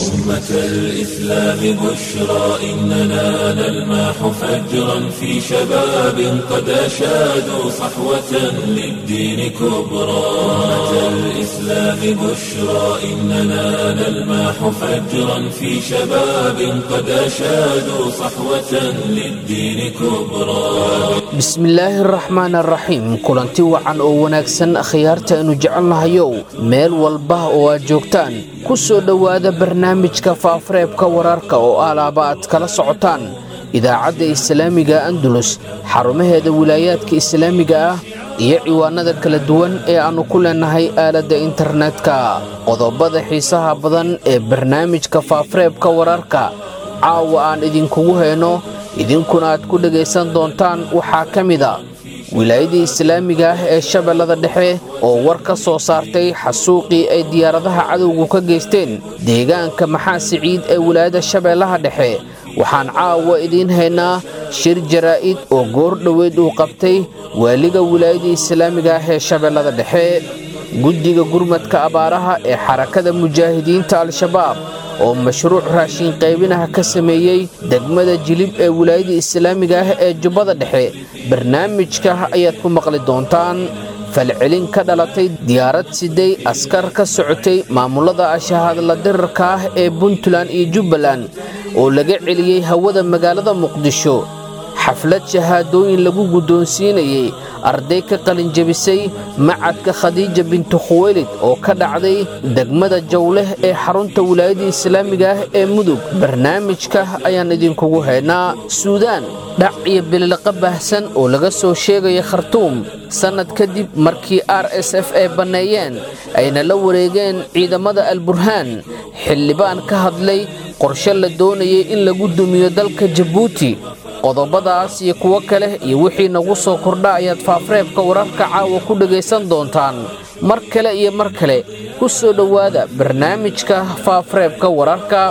أمة الإسلام بشرى إننا نلمح فجرا في شباب قد أشادوا صحوة للدين كبرى أمة الإسلام بشرى إننا نلمح فجرا في شباب قد أشادوا صحوة للدين كبرى bismillaahi araxmaan araxiim kulanti wacan oo wanaagsan akhyaarta aynu jecelnahayow meel walba oo aad joogtaan ku soo dhowaada barnaamijka faafareebka wararka oo alaaba aad kala socotaan idaacadda islaamiga andalus xarumaheeda wilaayaadka islaamiga ah iyo ciwaanada kala duwan ee aannu ku leennahay aaladda internetka qodobada xiisaha badan ee barnaamijka faafareebka wararka caawa aan idinkugu hayno idinkuna aad ku dhegaysan doontaan waxaa ka mid a wilaayadii islaamiga ah ee shabeellada dhexe oo war ka soo saartay xasuuqii ay diyaaradaha cadowgu ka geysteen deegaanka maxaa siciid ee wilaayada shabeellaha dhexe waxaan caawa idiin haynaa shir jaraa'id oo goor dhoweyd uu qabtay waaliga wilaayadii islaamiga ah ee shabeellada dhexe guddiga gurmadka abaaraha ee xarakada mujaahidiinta al-shabaab oo mashruuc raashin qaybinaha ka sameeyey degmada jilib ee wilaayada islaamiga ah ee jubbada dhexe barnaamijka ayaad ku maqli doontaan falcelin ka dhalatay diyaarad siday askar ka socotay maamulada ashahadla dirarka ah ee puntland iyo jubbaland oo laga celiyey hawada magaalada muqdisho xaflad shahaadooyin lagu guddoonsiinayey arday ka qalinjabisay macadka khadiija bintu khuweylid oo ka dhacday degmada jawleh ee xarunta wilaayada islaamiga ah ee mudug barnaamijka ayaan idinkugu haynaa suudaan dhac iyo bililaqa baahsan oo laga soo sheegaya khartuum sannad kadib markii r s f ay banneeyeen ayna la wareegeen ciidamada alburhaan xildhibaan ka hadlay qorshe la doonayay in lagu dumiyo dalka jabuuti qodobadaas iyo kuwo kale iyo wixii nagu soo kordha ayaad faafreebka wararka caawa ku dhegaysan doontaan mar kale iyo mar kale ku soo dhowaada barnaamijka faafreebka wararka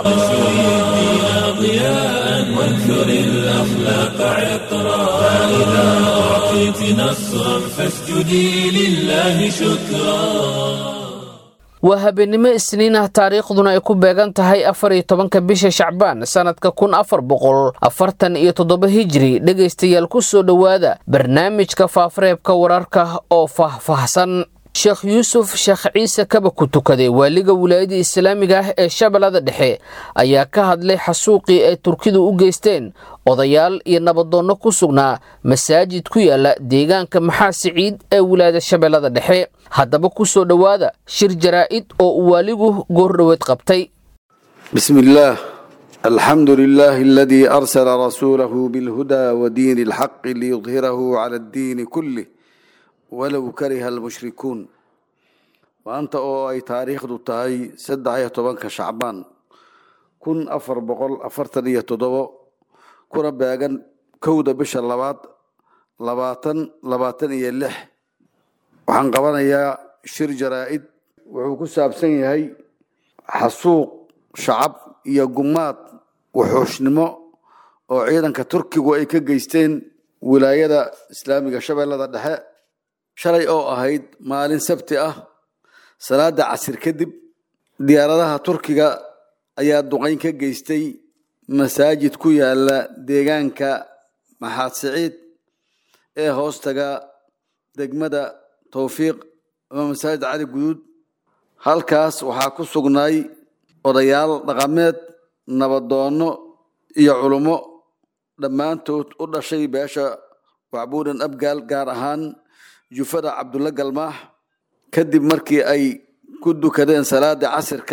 وانثر الأخلاق عطرا فإذا أعطيت نصرا فاسجدي لله شكرا waa habeenimo isniin ah taariikhduna ay ku beegan tahay afar iyo tobanka bisha shacbaan sannadka kun afar boqol afartan iyo toddoba hijri dhegaystayaal ku soo dhowaada barnaamijka faafareebka wararka oo faahfaahsan sheekh yuusuf sheekh ciise kaba ku tukaday waaliga wilaayada islaamiga ah ee shabeellada dhexe ayaa ka hadlay xasuuqii ay turkidu u geysteen odayaal iyo nabadoonno ku sugnaa masaajid ku yaala deegaanka maxaa siciid ee wilaayada shabeellada dhexe haddaba ku soo dhowaada shir jaraa'id oo uu waaligu goordhoweed qabtay بسم الله الحمد لله الذي أرسل رسوله بالهدى ودين الحق ليظهره على الدين كله ولو كره المشركون وأنت أو أي تاريخ دو تاي سدعية طبانك شعبان كن أفر بقول أفرتنية تضوى كنا باقن كودة بش اللبات لباتن لباتن يلح وحن قوانا يا شر جرائد وحكو سابسن يهي حسوق shacab iyo gumaad wuxuushnimo oo ciidanka turkigu ay ka geysteen wilaayada islaamiga shabeellada dhexe shalay oo ahayd maalin sabti ah salaada casir kadib diyaaradaha turkiga ayaa duqayn ka geystay masaajid ku yaala deegaanka maxaad siciid ee hoostaga degmada towfiiq ama masaajid cali guduud halkaas waxaa ku sugnaay odayaal dhaqameed nabadoonno iyo culummo dhammaantood u dhashay beesha wacbuudan abgaal gaar ahaan jufada cabdulla galmaax kadib markii ay ku dukadeen salaada casirka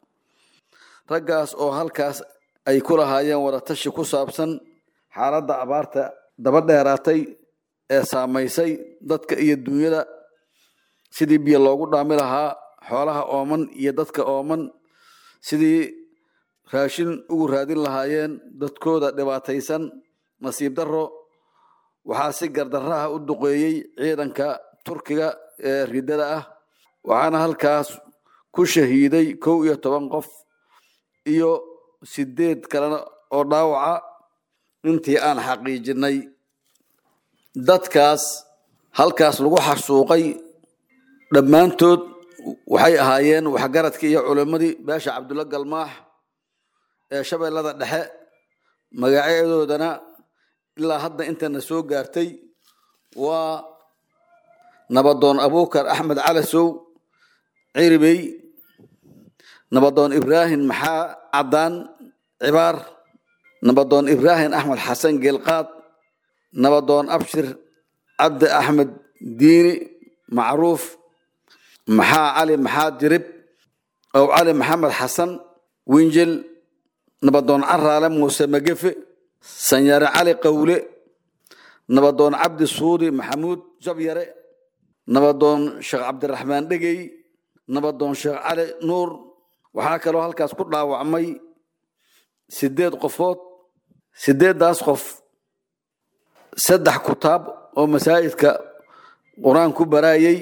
raggaas oo halkaas ay ku lahaayeen wadatashi ku saabsan xaaladda abaarta daba dheeraatay ee saamaysay dadka iyo dunyada sidii biyo loogu dhaami lahaa xoolaha ooman iyo dadka ooman sidii raashin ugu raadin lahaayeen dadkooda dhibaataysan nasiib darro waxaa si gardarraha u duqeeyey ciidanka turkiga ee ridada ah waxaana halkaas ku shahiiday kow iyo toban qof iyo sideed kalena oo dhaawaca intii aan xaqiijinay dadkaas halkaas lagu xasuuqay dhammaantood waxay ahaayeen waxgaradkii iyo culimmadii beesha cabdulla galmaax ee shabeellada dhexe magacyadoodana ilaa hadda intana soo gaartay waa nabadoon abuukar axmed calasow ciribey nabadoon ibraahim maxaa caddaan cibaar nabadoon ibraahim axmed xasan geelqaad nabadoon abshir cabdi axmed diini macruuf maxaa cali maxaa dirib ow cali maxamed xasan winjel nabadoon caraale muuse magefe sanyare cali qawle nabadoon cabdi suudi maxamuud jabyare nabadoon sheekh cabdiraxmaan dhegey nabadoon sheekh cali nuur waxaa kaloo halkaas ku dhaawacmay sideed qofood sideeddaas qof saddex kutaab oo masaajidka qur-aan ku baraayay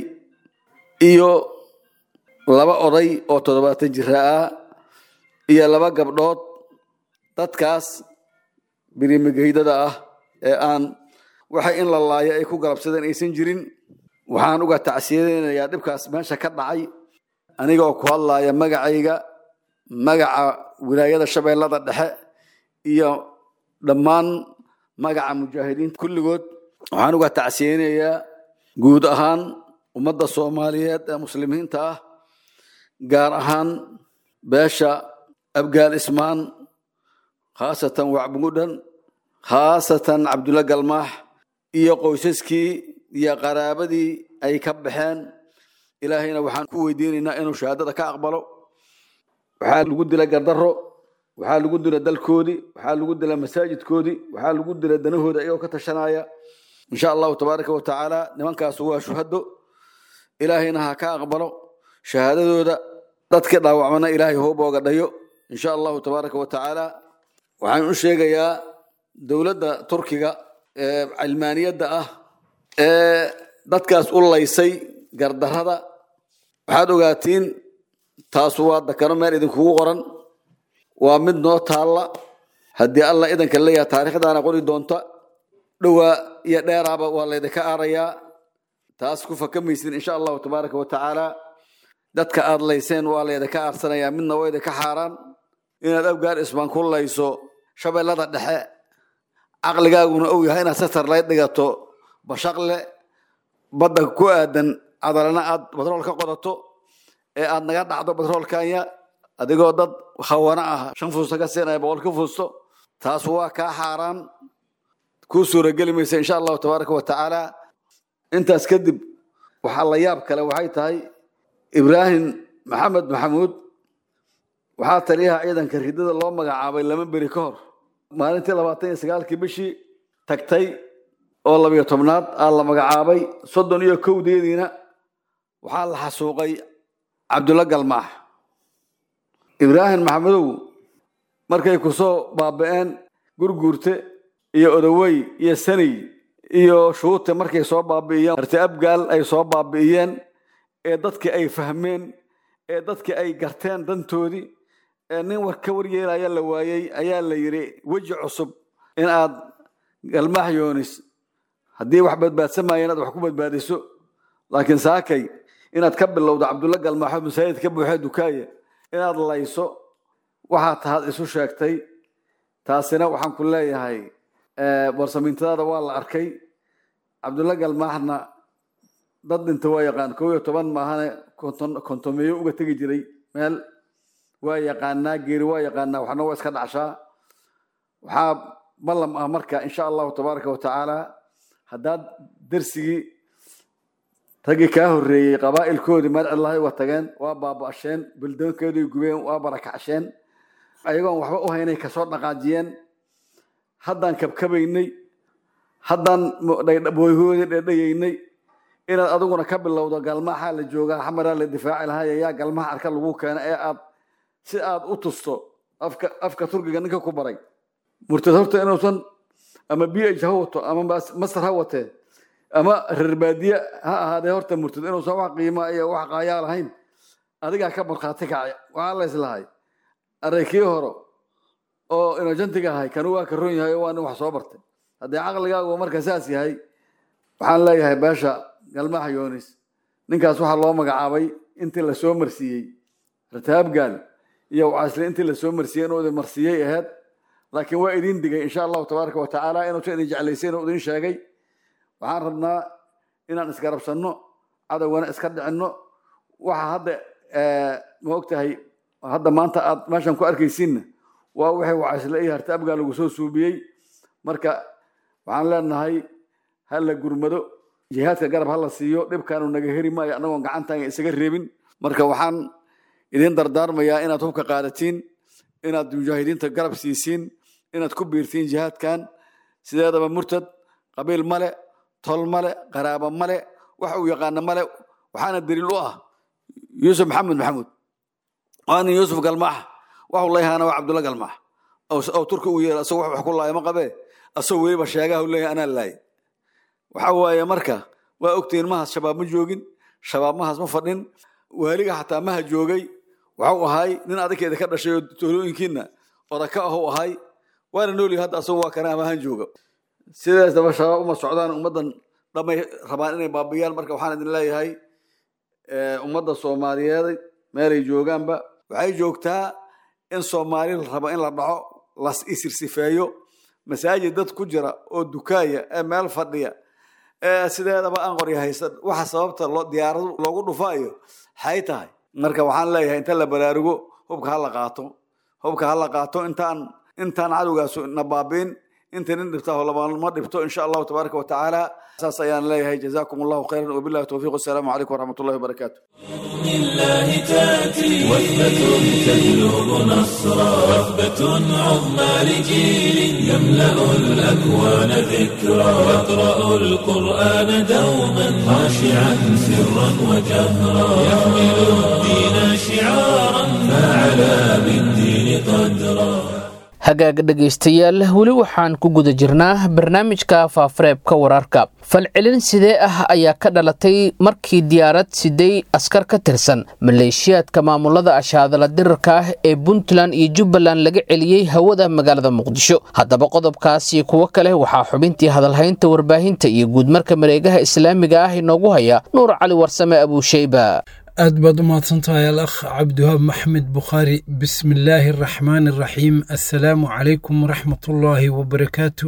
iyo laba oday oo toddobaatan jira ah iyo laba gabdhood dadkaas birimigeydada ah ee aan waxay in la laayo ay ku galabsadeen aysan jirin waxaan uga tacsiyadeynayaa dhibkaas meesha ka dhacay aniga oo ku hadlaaya magacayga magaca wilaayada shabeellada dhexe iyo dhammaan magaca mujaahidiinta kulligood waxaan uga tacsiyeynayaa guud ahaan ummadda soomaaliyeed ee muslimiinta ah gaar ahaan beesha abgaal ismaan khaasatan wacbugudhan khaasatan cabdulla galmaax iyo qoysaskii iyo qaraabadii ay ka baxeen ilaahayna waxaan ku weydiinaynaa inuu shahaadada ka aqbalo waxaa lagu dila gardaro waxaa lagu dila dalkoodii waxaa lagu dila masaajidkoodii waxaa lagu dila danahooda iyagoo ka tashanaya insha allahu tabaaraka wa tacaala nimankaasu waa shuhado ilaahayna ha ka aqbalo shahaadadooda dadkii dhaawacmana ilaahay hoobooga dhayo insha allahu tabaaraka wa tacaala waxaan u sheegayaa dowladda turkiga ee cilmaaniyadda ah ee dadkaas u laysay gardarada waxaad ogaatiin taasu waa dakano meel idinkugu qoran waa mid noo taalla haddii allah idanka leeyaha taariikhdaana qori doonta dhowaa iyo dheeraaba waa laydinka aarayaa taas ku fakamaysin insha allahu tabaaraka wa tacaala dadka aad layseen waa laydinka aarsanayaa midna waa idinka xaaraan inaad abgaar isbaan ku layso shabeellada dhexe caqligaaguna uu yahay inaad satar lay dhigato bashaqle badda ku aadan cadalana aad batrool ka qodato ee aad naga dhacdo batroolkanya adigoo dad khawana ah shan fuusta ka siinaya boqol ka fuusto taas waa kaa xaaraan kuu suurageli maysa insha allahu tabaaraka wa tacaala intaas kadib waxaa la yaab kale waxay tahay ibraahim maxamed maxamuud waxaa taliyaha ciidanka ridada loo magacaabay lama beri ka hor maalintii labaatan iyo sagaalkii bishii tagtay oo labiyo tobnaad aa la magacaabay soddon iyo kowdeediina waxaa la xasuuqay cabdulla galmaax ibraahim maxamedow markay ku soo baaba'een gurguurte iyo odowey iyo saney iyo shuute markay soo baabi'iyeen marti abgaal ay soo baabi'iyeen ee dadkii ay fahmeen ee dadkii ay garteen dantoodii ee nin war ka waryeelaya la waayey ayaa la yidhi weji cusub in aad galmaax yoonis haddii wax badbaadsamaya inaad wax ku badbaadiso laakiin saakay inaad ka bilowdo cabdulla galmaaxo masaajid ka buuxee dukaaye inaad layso waxaa tahaad isu sheegtay taasina waxaan ku leeyahay barsamiintadaada waa la arkay cabdulla galmaaxna dad dhinta waa yaqaan kow iyo toban maahane kontomeeyo uga tegi jiray meel waa yaqaanaa geeri waa yaqaanaa waxna waa iska dhacshaa waxaa ballam ah marka insha allahu tabaaraka wa tacaala haddaad dersigii raggii kaa horreeyey qabaa'ilkoodii meel cidlahay uga tageen waa baaba'asheen buldoonkeeday gubeen waa barakacsheen ayagoon waxba u haynay kasoo dhaqaajiyeen haddaan kabkabaynay haddaan booyhoodii dhedhayaynay inaad adiguna ka bilowdo galmaxaa la joogaa xamaraa la difaaci lahay ayaa galmaha arka lagu keena ee aad si aad u tusto afka afka turkiga ninka ku baray murtad horta inuusan ama b h ha wato ama masar ha watee ama reer baadiye ha ahaadee horta murtad inuusan wax qiima iyo wax qaayaa lahayn adigaa ka markhaati kacay waxaa la islahay araykii horo oo inojantiga ahay kanu waa ka ron yahay oo waa nin wax soo bartay haddii caqligaagu marka saas yahay waxaan leeyahay beesha galmaha yoonis ninkaas waxaa loo magacaabay intii lasoo marsiiyey rataabgaal iyo wacaysle intii lasoo marsiiyey inuu idin marsiiyey ahayd laakiin waa idin digay insha allahu tabaaraka wa tacaala inuusan idin jeclaysayn oo idin sheegay waxaan rabnaa inaan isgarabsanno cadowgana iska dhicinno waxa hadda ma ogtahay hadda maanta aad meeshan ku arkaysiinna waa wixii wacaysle iyo harta abgaa lagu soo suubiyey marka waxaan leenahay ha la gurmado jihaadka garab ha la siiyo dhibkaanu naga heri maayo annagoon gacantaan isaga reebin marka waxaan idin dardaarmayaa inaad hubka qaadatiin inaad mujaahidiinta garab siisiin inaad ku biirtiin jihaadkan sideedaba murtad qabiil male tol male qaraabo male wax uu yaqaano male waxaana daliil u ah yuusuf maxamed maxamuud waa nin yuusuf galmaax waxuu leeyahaana waa cabdulla galmaax oo turki uu yeelo asagoo wax ku laaya ma qabee asagoo weliba sheegaha u leeyahay anaa laayay waxa waaye marka waa ogtihiin mahaas shabaab ma joogin shabaab mahaas ma fadhin waaliga xataa maha joogay waxuu ahay nin adagkeeda ka dhashay oo toolooyinkiina odaka ahuu ahay waana noolyahay hadda asagoo waa kana amahan jooga sidaas daba shabaab uma socdaan ummaddan dhamay rabaan inay baabiyaan marka waxaan idin leeyahay ummadda soomaaliyeed meelay joogaanba waxay joogtaa in soomaali la rabo in la dhaco las isirsifeeyo masaajid dad ku jira oo dukaaya ee meel fadhiya ee sideedaba aan qorya haysan waxa sababta diyaaradu loogu dhufaayo xay tahay marka waxaan leeyahay inta la baraarugo hubka ha la qaato hubka ha la qaato intaan intaan cadowgaasu na baabiin inta nin dhibtaa ma dhibto insha allahu tabaaraka wa tacaala saas ayaan leeyahay jazaakum allahu khayran wabillahi towfiiq wasalaamu calaykum waraxmat ullahi wabarakaatu لله تأتي وثبة تجلب نصرا وثبة عظمى لجيل يملأ الأكوان ذكرا يقرأ القرآن دوما خاشعا سرا وجهرا يحمل الدين شعارا فعلى بالدين قدرا hagaag dhegaystayaal weli waxaan ku guda jirnaa barnaamijka faafareebka wararka falcelin sidee ah ayaa ka dhalatay markii diyaarad siday askar ka tirsan maleeshiyaadka maamulada ashaadala dirarka ah ee puntland iyo jubbaland laga celiyey hawada magaalada muqdisho haddaba qodobkaas iyo kuwo kale waxaa xubintii hadalhaynta warbaahinta iyo guudmarka mareegaha islaamiga ah inoogu haya nuur cali warsame abuusheyba aad baad u mahadsantahay al akh cabdiwahaab maxmed bukhaari bismi illaahi araxmaani araxiim assalaamu calaykum waraxmatullaahi wabarakaatu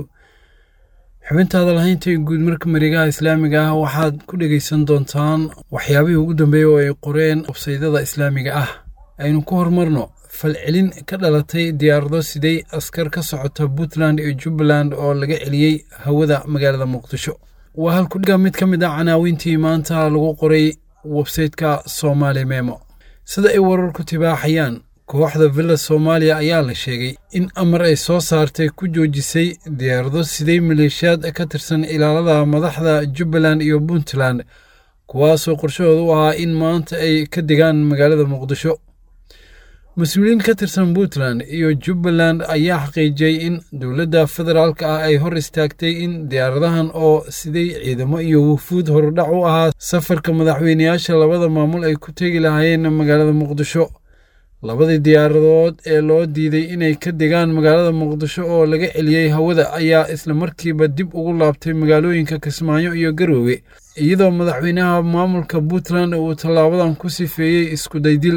xubintaada lahaynta guud marka mareegaha islaamiga ah waxaad ku dhegaysan doontaan waxyaabihii ugu dambeeya oo ay qoreen websaydada islaamiga ah aynu ku horumarno falcelin ka dhalatay diyaarado siday askar ka socota puntland iyo jubbaland oo laga celiyey hawada magaalada muqdisho waa halkudhiga mid ka mid ah canaawiintii maanta lagu qoray websayteka somaali memo sida ay wararku tibaaxayaan kooxda villa soomaaliya ayaa la sheegay in amar ay soo saartay ku joojisay diyaarado siday maleeshiyaad ka tirsan ilaalada madaxda jubbaland iyo puntland kuwaasoo qorshahooda u ahaa in maanta ay ka degaan magaalada muqdisho mas-uuliyiin ka tirsan puntland iyo jubbaland ayaa xaqiijiyey in dowladda federaalk ah ay hor istaagtay in diyaaradahan oo siday ciidamo iyo wufuud horudhac u ahaa safarka madaxweyneyaasha labada maamul ay ku tegi lahaayeen magaalada muqdisho labadii diyaaradood ee loo diiday inay ka degaan magaalada muqdisho oo laga celiyey hawada ayaa islamarkiiba dib ugu laabtay magaalooyinka kismaayo iyo garoowe iyadoo madaxweynaha maamulka puntland uu tallaabadan ku sifeeyey iskudaydil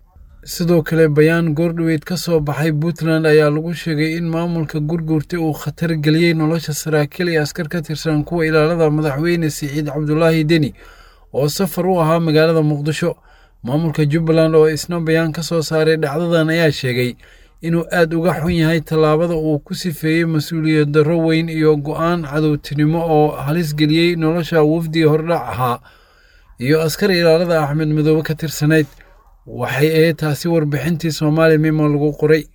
sidoo kale bayaan goordhoweyd ka soo baxay puntland ayaa lagu sheegay in maamulka gurguurta uu khatar geliyey nolosha saraakiil iyo askar ka tirsan kuwa ilaalada madaxweyne siciid cabdulaahi deni oo safar u ahaa magaalada muqdisho maamulka jubbaland oo isna bayaan ka soo saaray dhacdadan ayaa sheegay inuu aad uga xun yahay tallaabada uu ku sifeeyey mas-uuliyad darro weyn iyo go'aan cadowtinimo oo halis geliyey nolosha wafdiga hordhac ahaa iyo askar ilaalada axmed madoobe ka tirsanayd waxay ahayd taasi warbixintii soomaali mimo lagu qoray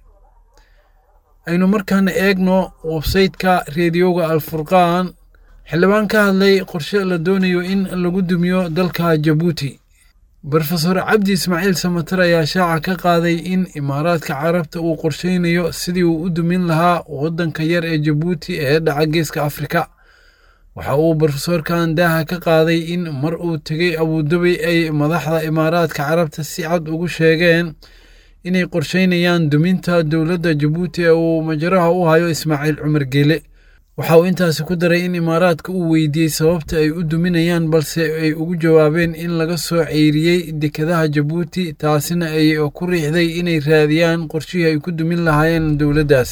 aynu markaana eegno websayteka reediyoga alfurqaan xildhibaan ka hadlay qorshe la doonayo in lagu dumiyo dalka jabuuti brofesor cabdi ismaaciil samater ayaa shaaca ka qaaday in imaaraadka carabta uu qorsheynayo sidii uu u dumin lahaa waddanka yar ee jabuuti ee dhaca geeska afrika waxa uu brofesorkan daaha ka qaaday in mar uu tegey abudabi ay madaxda imaaraadka carabta si cad ugu sheegeen inay qorsheynayaan duminta dowladda jabuuti ee uu majaraha u hayo ismaaciil cumar geele waxa uu intaasi ku daray in imaaraadka uu weydiiyey sababta ay u duminayaan balse ay ugu jawaabeen in laga soo ceyriyey dekedaha jabuuti taasina ay ku riixday inay raadiyaan qorshihii ay ku dumin lahaayeen dowladdaas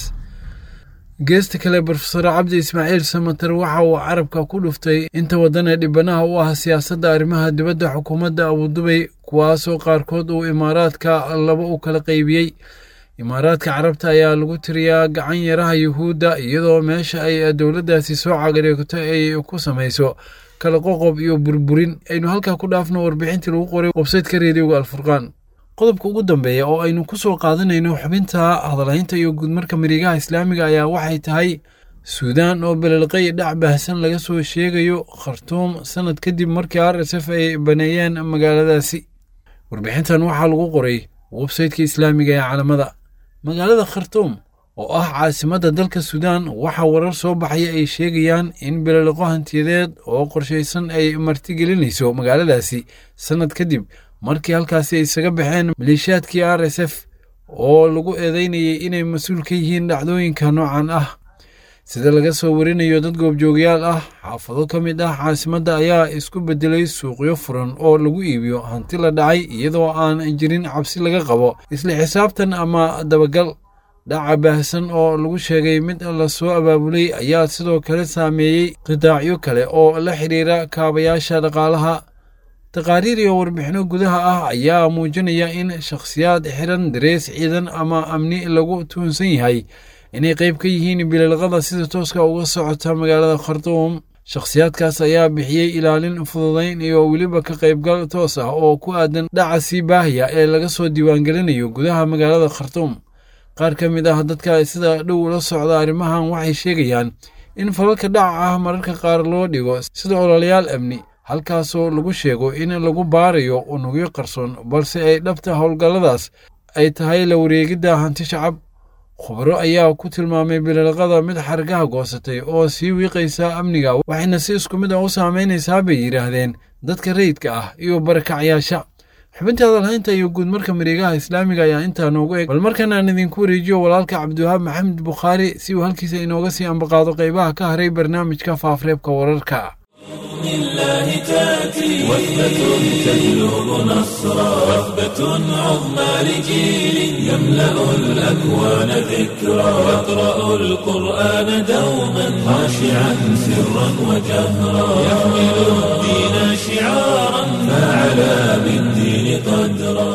geesta kale brofesor cabdi ismaaciil samater waxa uu carabka ku dhuftay inta waddan ee dhibanaha u ah siyaasadda arrimaha dibadda xukuumadda abudubay kuwaasoo qaarkood uu imaaraadka laba u kala qaybiyey imaaraadka carabta ayaa lagu tiriyaa gacan yaraha yuhuudda iyadoo meesha ay dowladdaasi soo cagareegto ay ku samayso kala qoqob iyo burburin aynu halkaa ku dhaafno warbixintii lagu qoray websayteka reediyoga alfurqaan qodobka ugu dambeeya oo aynu ku soo qaadanayno xubinta hadalhaynta iyo guudmarka marigaha islaamiga ayaa waxay tahay suudaan oo belelqay dhac baahsan laga soo sheegayo khartuum sanad kadib markii r s f ay baneeyeen magaaladaasi warbixintan waxaa lagu qoray websaytka islaamiga ee calamada magaalada khartuum oo ah caasimadda dalka suudaan waxaa warar soo baxaya ay sheegayaan in beleliqo hantiyadeed oo qorshaysan ay martigelinayso magaaladaasi sannad kadib markii halkaasi ay isaga baxeen maleeshiyaadkii r s f oo lagu eedeynayay inay mas-uul ka yihiin dhacdooyinka noocan ah sida laga soo warinayo dad goobjoogyaal ah xaafado ka mid ah caasimadda ayaa isku beddelay suuqyo furan oo lagu iibiyo hanti la dhacay iyadoo aan jirin cabsi laga qabo isla xisaabtan ama dabagal dhaca baahsan oo lagu sheegay mid lasoo abaabulay ayaa sidoo kale saameeyey qidaacyo kale oo la xidhiira kaabayaasha dhaqaalaha taqaariir iyo warbixino gudaha ah ayaa muujinaya in shakhsiyaad xiran darees ciidan ama amni lagu tuhunsan yahay inay qayb ka yihiin bililqada sida tooska uga socota magaalada khartuum shakhsiyaadkaas ayaa bixiyey ilaalin fududayn iyo weliba ka qaybgal toos ah oo ku aadan dhaca sii baahaya ee laga soo diiwaangelinayo gudaha magaalada khartuum qaar ka mid ah dadka sida dhow la socda arrimahan waxay sheegayaan in falalka dhaca ah mararka qaar loo dhigo sida ololayaal amni halkaasoo lagu sheego in lagu baarayo unugyo qarsoon balse ay dhabta howlgalladaas ay tahay la wareegidda hanti shacab khubaro ayaa ku tilmaamay bililqada mid xargaha goosatay oo sii wiiqaysa amniga waxayna si isku mid ah u saamaynaysaa bay yidhaahdeen dadka rayidka ah iyo barakacyaasha xubinta hadalhaynta iyo guudmarka mareegaha islaamiga ayaa intaa noogu eg bal markan aan idinku wareejiyo walaalka cabdiwahaab maxamed bukhaari si uu halkiisa inooga sii ambaqaado qaybaha ka haray barnaamijka faafreebka wararka بإذن الله تأتي وثبة تجلب نصرا وثبة عظمى لجيل يملأ الأكوان ذكرا يقرأ القرآن دوما خاشعا سرا وجهرا يحمل الدين شعارا فعلى بالدين قدرا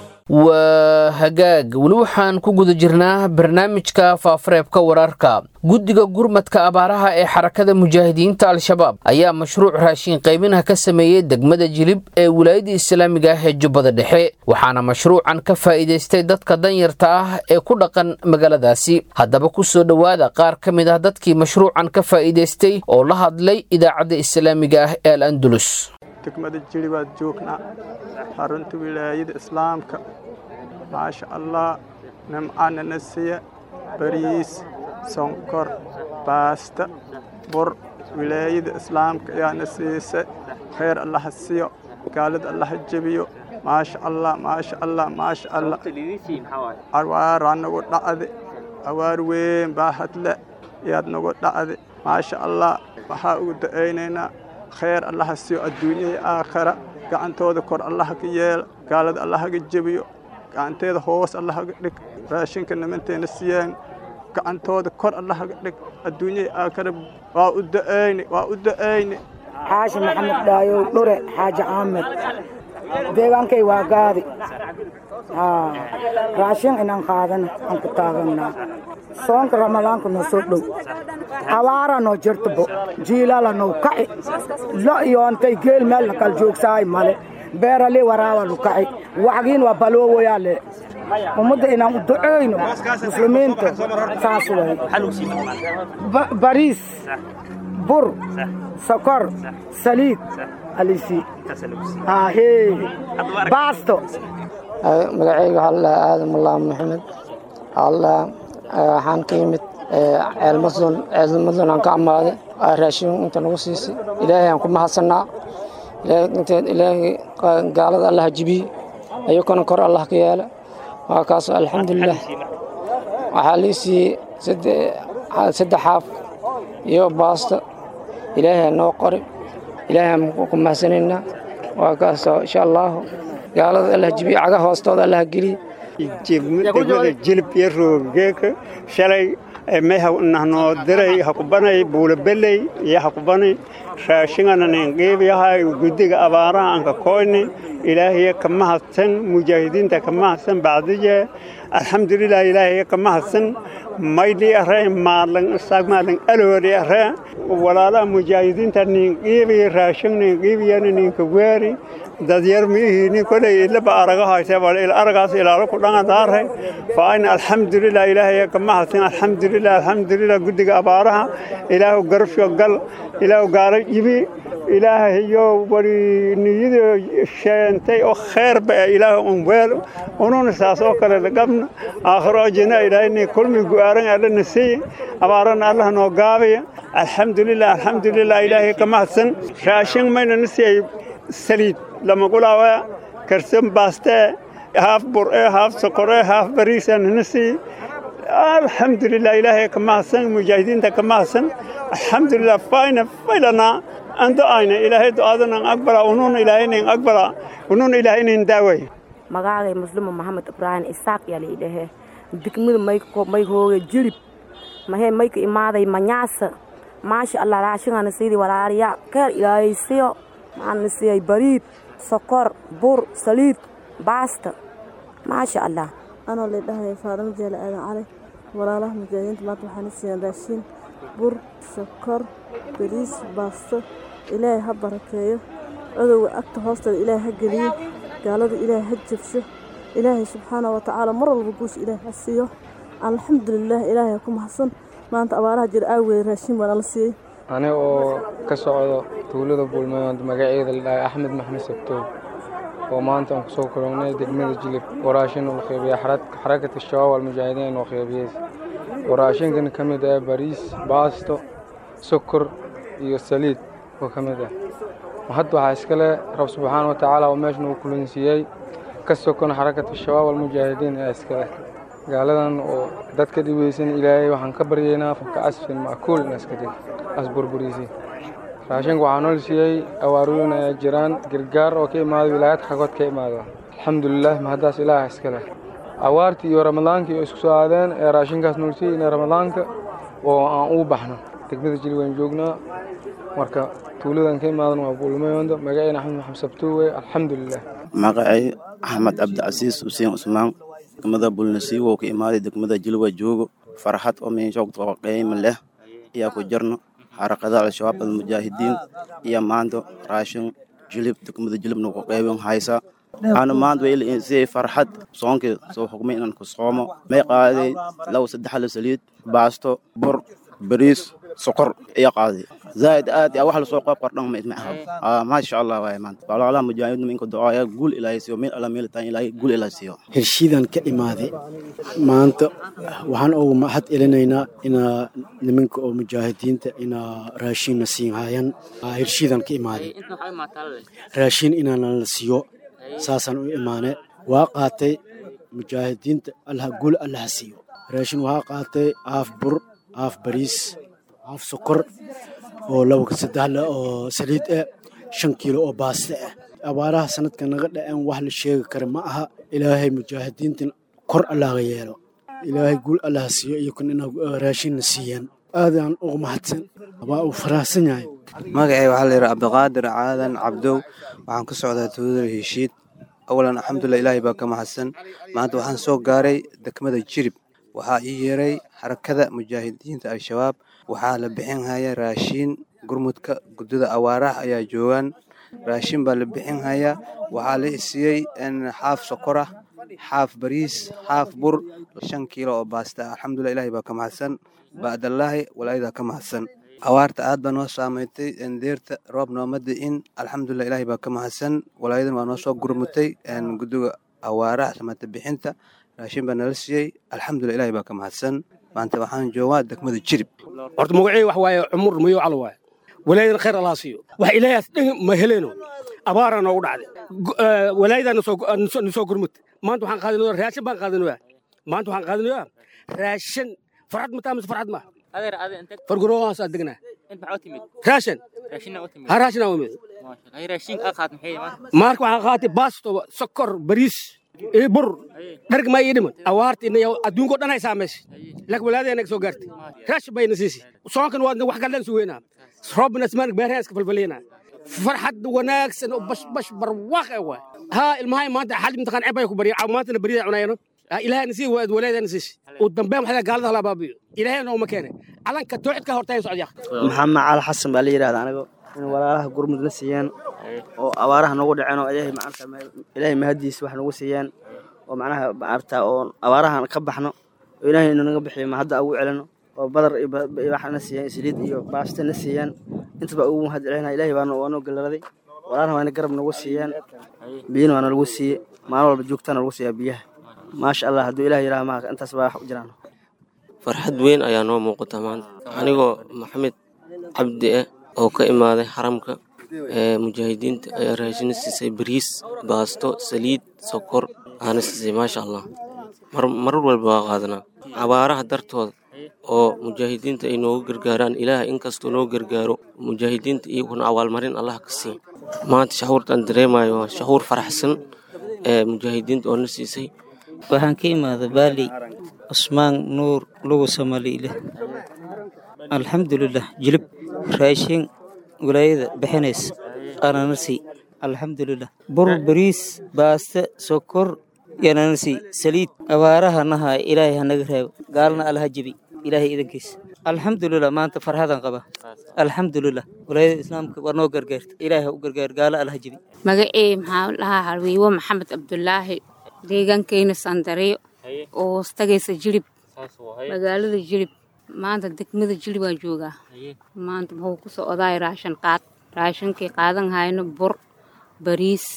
waa hagaag weli waxaan ku guda jirnaa barnaamijka faafareebka wararka guddiga gurmadka abaaraha ee xarakada mujaahidiinta al-shabaab ayaa mashruuc raashin qaybinaha ka sameeyey degmada jilib ee wilaayada islaamiga ah ee jubbada dhexe waxaana mashruucan ka faa'iidaystay dadka danyarta ah ee ku dhaqan magaaladaasi haddaba ku soo dhowaada qaar ka mid ah dadkii mashruucan ka faa'iidaystay oo la hadlay idaacadda islaamiga ah ee al andulus degmada jiri baad joognaa xarunta wilaayada islaamka maasha allah nimcana na siya bariis sonkor baasta bur wilaayada islaamka ayaa na siisa khayr allaha siyo gaalada allaha jebiyo maasha allah maasha allah maasha allah awaaraa nagu dhacde awaar weyn baa hadle ayaad nagu dhacde maasha allah waxaa ugu da'aynaynaa khayr allaha siyo adduunyahii aakhara gacantooda kor allaha ka yeela gaalada allaha ga jebiyo gacanteeda hoos allaha ga dhig raashinka nimanteena siyeen gacantooda kor allaha ga dhig adduunyahii aakhara waa u da'ayne waa u da'ayne xaashi maxamed dhaayow dhure xaaji caamed deegaankay waa gaadi raashin inaan qaadana aan ku taaganaa soonka ramadaanka noo soo dhow abaara noo jirtabo jiilala noo kaci lo iyo antay geel meel lakal joogsaay male beerali waraawa lu kaci wacgiin waa baloowayaale ummadda inaan u duceyno muslimiinta saas way bariis bur sokor saliid alisi baasto magacayga waxaa la dhahaa aadan mullah maxamed allah waxaan ka yimid ceelmadon ceelmadon aan ka amaaday raashin inta nagu siisay ilaahay aan ku mahadsanaa ilaahay gaalada allah jibiye ayakona kor allah ka yeela waa kaas alxamdulilah waxaa lii siiyey saddex xaaf iyo baasta ilaahay noo qori ilaahay ku mahadsanayna waa kaasoo insha allahu gaalada allah jibiyo caga hoostooda allah geliya degmada jilib iyo roogeeka shalay mehnoo diray hakubanay buulabeley iyo hakubanay raashingana ninqiibiyahay guddiga abaaraha anka koyni ilaahiya ka mahadsan mujaahidiinta ka mahadsan bacdiye alxamdulilah ilaahiya ka mahadsan maydhi are maalan sagmaalan aloori are walaalaha mujaahidiinta ninqiibi raashin ninqiibiyana ninka weeri dadyar miihiini kolay ilaba araga hayse bal il aragaas ilaalo ku dhangadaare fa ayna alxamdulilah ilaahay ka mahadsan alxamdulilah alxamdulilah guddiga abaaraha ilaahu garabsho gal ilaahu gaalo yibi ilaahayo wari niyada sheentay oo kheerba ee ilaahu un weel ununa saas oo kale lagabna aakhiro ajina ilaahayni kulmi gu'aaran alla nasiy abaarana allah noo gaabaya alxamdulilah alxamdulilah ilaahay ka mahadsan raashin mayna nasiyay saliid lama gulaawa karsan baaste haaf bur'e haaf sokore haaf bariisan nasi alxamdulilah ilaahay ka mahadsan mujaahidiinta ka mahadsan alxamdulilah fayna faylana ando ayna ilaahay du'aadanan aqbala ununa ilaahaynin aqbala ununa ilaahaynin daaway magaagay muslima maxamed ibraahim isaaq yaa laidhahe degmada may hooge jilib mahee mayka imaaday manyaasa maasha allah raashingana sidii walaaliya keer ilaahaysiyo maxaana siiyay bariid sokor bur saliid baasta maasha allah anoo laydhahay faadamo jeele aadan cali walaalaha mujaahidiinta maanta waxaana siiyeen raashiin bur sokor bariis baasto ilaahay ha barakeeyo codowga agta hoosteeda ilaahay ha geliyo gaalada ilaahay ha jabsho ilaahay subxaana wa tacaala mar walba guusha ilaahay ha siiyo alxamdulilaah ilaahay ha ku mahadsan maanta abaaraha jira aaweeye raashiin baa nala siiyey aniga oo ka socdo tuulada buulmayoond magaceeda la dhahay axmed maxmed sabtoob oo maanta aan kusoo kulannay degmada jilib waraashin uu qeybiya xarakata shabaab almujaahidiin inuu qeybiyeys waraashinkan ka mid ah bariis baasto sokor iyo saliid oo ka mid ah hadda waxaa iskale rab subxaana wa tacaala oo meeshan uu kulansiiyey ka sokon xarakata shabaab almujaahidiin ee iskale gaaladan oo dadka dhibeysan ilaahay waxaan ka baryaynaa fanka asfin mackuul in iska dhig as burburiisi raashinka waxaa nool siiyey awaarooyin ayaa jiraan gargaar oo ka imaada wilaayad xagood ka imaada alxamdulilah mahaddaas ilaaha iska leh awaartii iyo ramadaankii oo isku soo aadeen ee raashinkaas nool siiyey in ramadaanka oo aan ugu baxno degmada jili waan joognaa marka tuuladan ka imaadan waa buulmayoondo magacayna axmed maxamed sabtuuwe alxamdulilah magacay axmed cabdicasiis xuseen cusmaan degmada bulnasiiwo ka imaaday degmada jilwa joogo farxad oo meeshoogtaqayma leh ayaa ku jirno xarakada al-shabaab almujaahidiin iyo maanta raashin jilib degmada jilibna ku qaybin haysa aanu maanta waysi farxad soonkii soo xukmay inaan ku soomo may qaaday laba saddexle saliid baasto bur bariis sokor iyo qaaday zaaid aad yaa wax lasoo qoob qordhan ma aha maasha allah waay maanta walaalaha mujaahidiin minka ducaaya guul ilaahay siiyo meel alla meel taan ilaahay guul ilaahay siiyo heshiidan ka imaaday maanta waxaan ugu mahad celinaynaa inaa nimanka oo mujaahidiinta inaa raashinna siin haayaan heshiidan ka imaaday raashin inaana la siiyo saasaan u imaane waa qaatay mujaahidiinta allah guul allaha siiyo raashin waxaa qaatay haaf bur haaf bariis haaf sokor oo laba saddexle oo saliid ah shan kiilo oo baaste ah abaaraha sanadka naga dhaceen wax la sheegi kara ma aha ilaahay mujaahidiintan kor allaga yeelo ilaahay guul allaha siiyo iyo kun inaa raashinna siiyaan aadaan ugu mahadsan waa uu faraahsan yahay magacay waxaa layidhaha cabdiqaadir caadan cabdow waxaan ka socdaa tuulada heshiid awalan alxamdulilah ilaahay baa ka mahadsan maanta waxaan soo gaaray degmada jirib waxaa ii yeeray xarakada mujaahidiinta al-shabaab waxaa la bixin haya raashiin gurmudka guddida awaaraha ayaa joogaan raashin baa la bixin hayaa waxaa la isiiyey xaaf sokor ah xaaf bariis xaaf bur shan kiilo oo baasta ah alxamdulilah ilaahay baa ka mahadsan ba'dallaahi walaayadaa ka mahadsan awaarta aad baa noo saameystay deerta roob nooma di'in alxamdulilah ilaahay baa ka mahadsan walaayadan waa noo soo gurmutay guddiga awaaraha samata bixinta raashin baa nala siiyey alxamdulilah ilaahay baa ka mahadsan maanta waxaan joogaa degmada jirib horta magacey wax waaye cumur mayo calo waaye walaayadan khayr allaa siiyo wax ilaahaas dhan ma heleeno abaaraa noogu dhacday walaayadaa nasoo gurmud maanta waxaan qaadanayaa raashin baan qaadanayaa maanta waxaan qaadanayaa raashin farxad ma taa mise farxad ma farguroohaasaa degnaa raashin ha raashinaa umid maarka waxaa qaatay baasto sokor bariis iyo bur dharg maa ii dhiman awaarta inayo adduunkao dhan hay saamaysa laakiin walaadeena soo gaartay raash bayna siisi soonkan waadna wax kalleen sugeynaa roobna ismaan beerhaan iska falfaleynaa farxad wanaagsan oo bashbash barwaaq ah waay haa ilmahay maanta xal imtixaan ceeb ay ku barya maantana beriya cunayano ilaahayna sii waad walaadana siisi uu dambeyn waxaa gaalada hala baabiyo ilaahay nooma keene calanka tooxidka hortayn socdyaa maxamed cali xasan baa la yidhahda anigo in walaalaha gurmud la siiyaan oo abaaraha nagu dhaceen oo ilaahay maanta ilaahay mahadiisa wax nagu siiyaan oo macnaha maarta oo abaarahan ka baxno oo ilaahay inuu naga bixiyo ma hadda ugu celino oo badar iyo waxna siiyaan saliid iyo baasta na siiyaan intaba ugu mahad celinaa ilaahay baana waa noo galaraday walaalaha waana garab nagu siiyaan biyana waa nalagu siiye maalin walba joogtaana lagu siiyaa biyaha maasha allah hadduu ilaah yidhaha maa intaas baa wax u jiraan farxad weyn ayaa noo muuqata maanta anigoo maxamed cabdi eh oo ka imaaday xaramka ee mujaahidiinta ayaa raashina siisay bariis baasto saliid sokor aana siisay maasha allah marar walba waa qaadanaa abaaraha dartooda oo mujaahidiinta ay noogu gargaaraan ilaah inkastoo noo gargaaro mujaahidiinta iyaguna abaalmarin allah ka sii maanta shahuurtaan dareemayo waa shahuur faraxsan ee mujaahidiinta oo na siisay waxaan ka imaada baali cusmaan nuur lugu samaliile alxamdulilah jilib raashin walaayada bixinaysa ananasi alxamdulilah bur bariis baaste sokor yananasi saliid abaaraha naha ilaahay hanaga reebo gaalna allaha jebi ilaahay idankiisa alxamdulilah maanta farxadan qaba alxamdulilah walaayada islaamka waa noo gargaarta ilaahay u gargaar gaalo allaha jebi magacey maxaa lahaa halwiiwo maxamed cabdulaahi deegaankeyna sandariyo oo hoostagaysa jilib magaalada jilib maanta degmada jilib waan joogaa maanta muxuu ku soo odaay raashin qaad raashinkii qaadan hayno bur bariis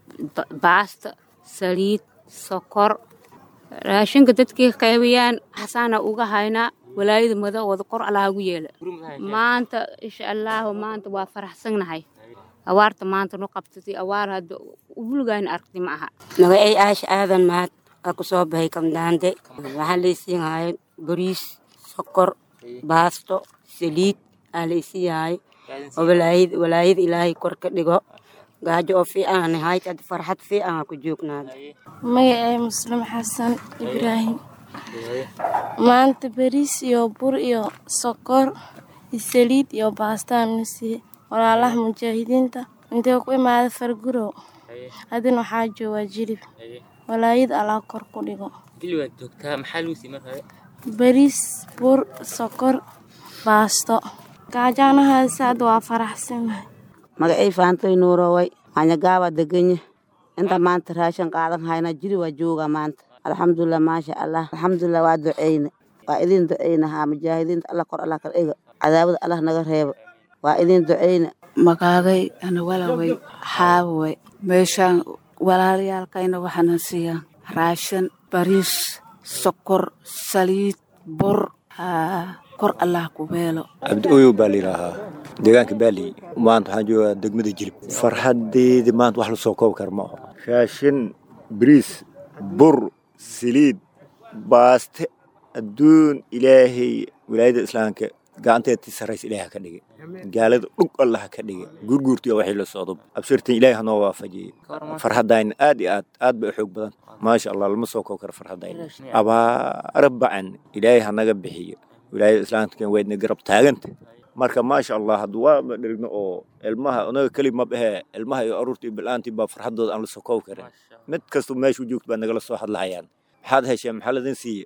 baasta saliid sokor raashinka dadkii qaybiyaan xasaana uga haynaa walaayada madawada kor allaha ugu yeela maanta insha allaahu maanta waa faraxsannahay awaarta maanta nu qabtatay awaar hadda wulgaayna aragti ma aha magacay aasha aadan mahad aa ku soo baxay kamdaande waxaa laysiin haaya bariis sokor baasto saliid aa laysiin haaya oo walaayad walaayada ilaahay kor ka dhigo gaajo oo fiican hayd hadda farxad fiican aa ku joognaada magacay muslim xasan ibraahim maanta bariis iyo bur iyo sokor iyo saliid iyo baastaan na siiye walaalaha mujaahidiinta intee ku imaada fargurow haddana waxaa joogaa jilib walaayad allaa kor ku dhigo bariis bur sokor baasto gaajaanahaasi hadda waa faraxsanahay magacay faantoy nuuroway manyagaabaa deganya inta maanta raashin qaadan hayna jiri waa joogaa maanta alxamdulilah maasha allah alxamdulilah waa duceyne waa idin duceyne haa mujaahidiinta allah kor allah kala dhiga cadaabada allah naga reebo waa idin duceyne magaagay ana walaway xaaway meeshaan walaalayaalkayna waxaana siiyaan raashin bariis sokor saliid bur kor allah ku beelo cabdi oyow baa layidhaahaa deegaanka baali maanta waxaan joogaa degmada jilib farxadeedi maanta wax lasoo koobi kara ma aho raashin bariis bur saliid baaste adduun ilaahay wilaayada islaamka gacanteedtii sarraysa ilaaha ka dhigay gaalada dhug allaha ka dhigay gurguurtiya waxay la socdo absirtan ilaahay hanoo waafajiyey farxadayna aad iyo aad aad bay u xoog badan maasha allah lama soo koob karo farxadayna abaara bacan ilaahay hanaga bixiyo wilaayada islaamka waydna garab taaganta marka maasha allah haddu waa dherigno oo ilmaha unaga keli ma bahee ilmaha iyo aruurta iyo bil'aantii baa farxadooda aan la soo koobi karin mid kasta meeshuu joogto baa nagala soo hadlahayaan maxaad hesheen maxaa ladin siiye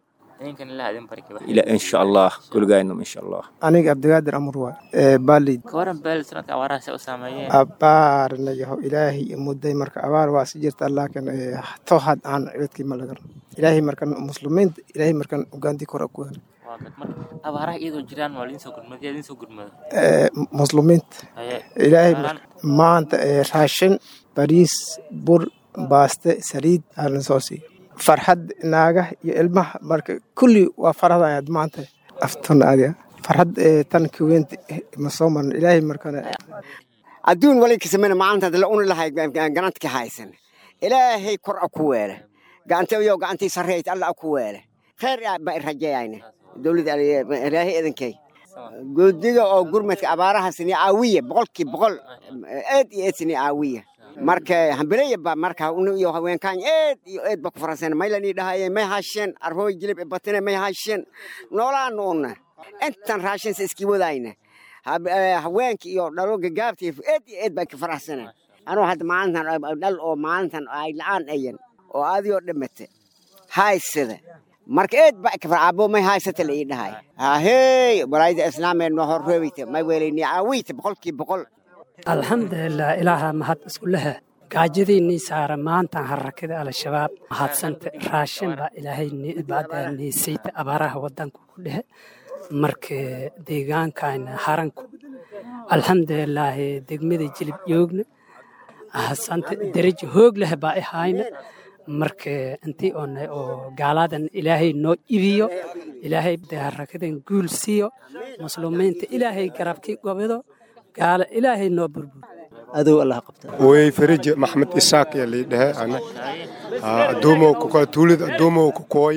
ila insha allah kuligaynum insha allah aniga abdigaadir amur waa ee baalid kawaran beel sanadka abaaraha say u saameeyeen abaarna yaho ilaahay mudday marka abaar waa si jirta laakiin to had aan cibadkii ma lagan ilaahay markan muslimiinta ilaahay markan ugaantii kor ku hel abaaraha iyadoo jiraan waa lidiin soo gurmada yaa lidiin soo gurmada muslimiinta ilaahay maanta raashin bariis bur baaste saliid aan soo siiyo farxad naaga iyo ilmaha marka kulli waa farxadayaad maanta aftun adiga farxad tan kaweynta ma soo marna ilaahay markana adduun walinkisamena maalintaad la uni lahay ganantka haysan ilaahay kor a ku weele gacantayo gacantii sarreeyt alla a ku weele khayr baa rajeeyayne dowladda ilaahay idinkay guddiga oo gurmadka abaaraha sini caawiya boqolkii boqol eed iyo eed sini caawiya marka hambalaya ba marka iyo haweenkaan eed iyo eed ba ku faransana maylanii dhahayeen may hasheen arhooy jilib batine may hasheen noolaan uuna intan raashinsa iskii wadayna haweenka iyo dhalo gagaabta eed iyo eed baan ka faraxsana anuu hadda maalintan dhal oo maalintan ay la'aan ayan oo adigoo dhimata haysada marka eed ba ka farcabo may haysata la ii dhahay hahey walaayada islaameed noo horreebeyta may weelayni caawiyta boqolkii boqol alxamdulilah ilaaha mahad isku lehe gaajadiinnii saara maantan harakada al-shabaab mahadsanta raashin baa ilaahay niisayta abaaraha wadanka ku dhehe marka deegaankayna haranku alxamdulilaahi degmada jilib joogna hasanta darajo hoog leh baa ahayna marka intii oonay oo gaaladan ilaahay noo ibiyo ilaahay harakadan guul siiyo muslumiinta ilaahay garabkii gobido gaala ilaahay noo burbur adow allah qabta way farij maxmed isaaq ya liidhahe ana adoomow kukoy tuulida adoomow kukoy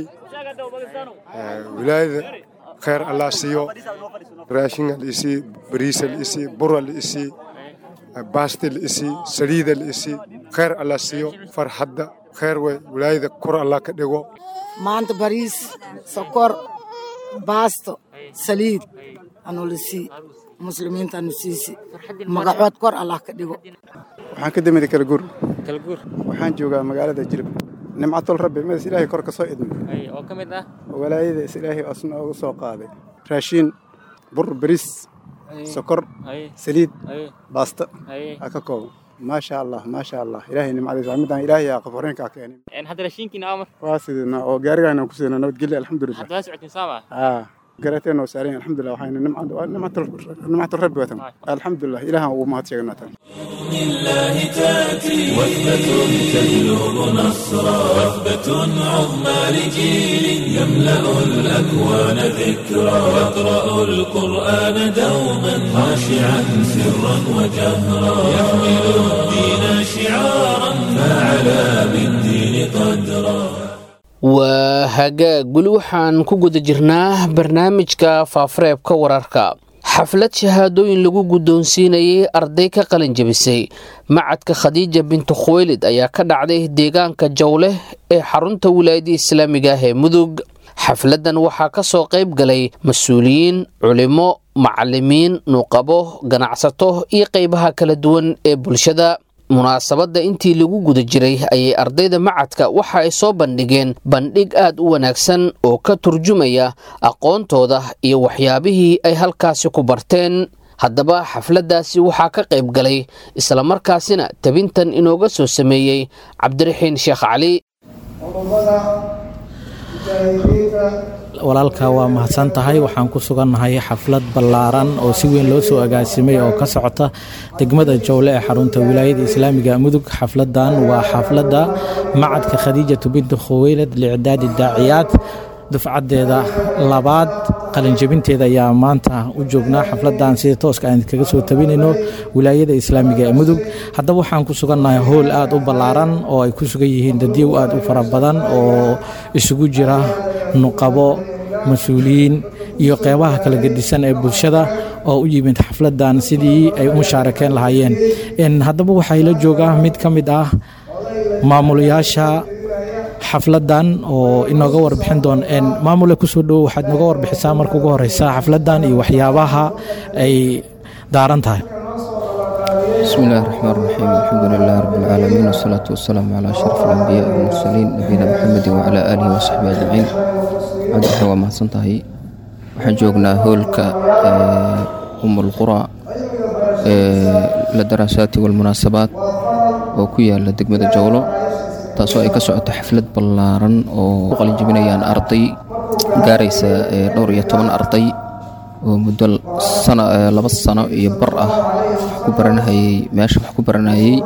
wilaayada kheer allah siiyo raashinga liisii bariisa liisii bura liisii baasti liisii saliida liisii kheer allah siiyo farxadda kheer wey wilaayada kor allah ka dhigo maanta bariis sokor baasto saliid anulisii muslimiinta anu siisi magacood kor allah ka dhigo waxaan ka damida kalaguur waxaan joogaa magaalada jilib nimcatul rabbi midas ilaahay kor ka soo idmi oo ka mid ah walaayada is ilaahay asna ooga soo qaaday raashiin bur bariis sokor saliid baasto aa ka kooban maasha allah maasha allah ilaahay nimcadiisa midaan ilaahay aa qaforeenkaa keenay hadda raashinkiina amar waa sidina oo gaarigaana ku sidina nabadgelya alxamdulilah hadda waa socotiin saama aa garateen oo saareen alxamdulilah waxayna nimcatul rabbi watan alxamdulilah ilaahan ugu mahad sheegnaa tan لله تأتي وثبة تجلب نصرا وثبة عظمى لجيل يملأ الأكوان ذكرا يقرأ القرآن دوما خاشعا سرا وجهرا يحمل الدين شعارا فعلى بالدين قدرا waa hagaag weli waxaan ku guda jirnaa barnaamijka faafareebka wararka xaflad shahaadooyin lagu guddoonsiinayay arday ka qalin jebisay macadka khadiija bintu khuweylid ayaa ka dhacday deegaanka jawleh ee xarunta wilaayada islaamiga ah ee mudug xafladdan waxaa ka soo qayb galay mas-uuliyiin culimo macalimiin nuuqabo ganacsato iyo qaybaha kala duwan ee bulshada munaasabadda intii lagu guda jiray ayay ardayda macadka waxa ay soo bandhigeen bandhig aad u wanaagsan oo ka turjumaya aqoontooda iyo waxyaabihii ay halkaasi ku barteen haddaba xafladdaasi waxaa ka qayb galay islamarkaasina tabintan inooga soo sameeyey cabdiraxiin sheekh cali walaalka waa mahadsan tahay waxaan ku sugannahay xaflad ballaaran oo si weyn loo soo agaasimay oo ka socota degmada jowle ee xarunta wilaayada islaamiga mudug xafladan waa xafladda macadka khadiijatu binti khuweylad licdaadi daaciyaad dufcadeeda labaad qalinjebinteeda ayaa maanta u joognaa xafladan sida tooska aan kaga soo tabinayno wilaayada islaamiga ee mudug haddaba waxaan ku sugannahay howl aad u ballaaran oo ay ku sugan yihiin dadyow aad u fara badan oo isugu jira nuqabo mas-uuliyiin iyo qeybaha kala gedisan ee bulshada oo u yimid xafladan sidii ay u mushaarakeyn lahaayeen haddaba waxaa la joogaa mid ka mid ah maamulayaasha xafladan oo inooga warbixin doon maamule kusoo dhowo waxaad nooga warbixisaa marka ugu horeysa xafladan iyo waxyaabaha ay daaran tahay بسم الله الرحمن الرحيم الحمد لله رب العالمين والصلاة والسلام على أشرف الأنبياء والمرسلين نبينا محمد وعلى آله وصحبه أجمعين عبد الحوا ما صنتهي waxaan joognaa hoolka um alqura ladaraasaati walmunaasabaad oo ku yaala degmada jowlo taasoo ay ka socoto xaflad ballaaran oo u qalinjabinayaan arday gaaraysa dhowr iyo toban arday oo muddo laba sano iyo bar ah ku baranahayey meesha wax ku baranayey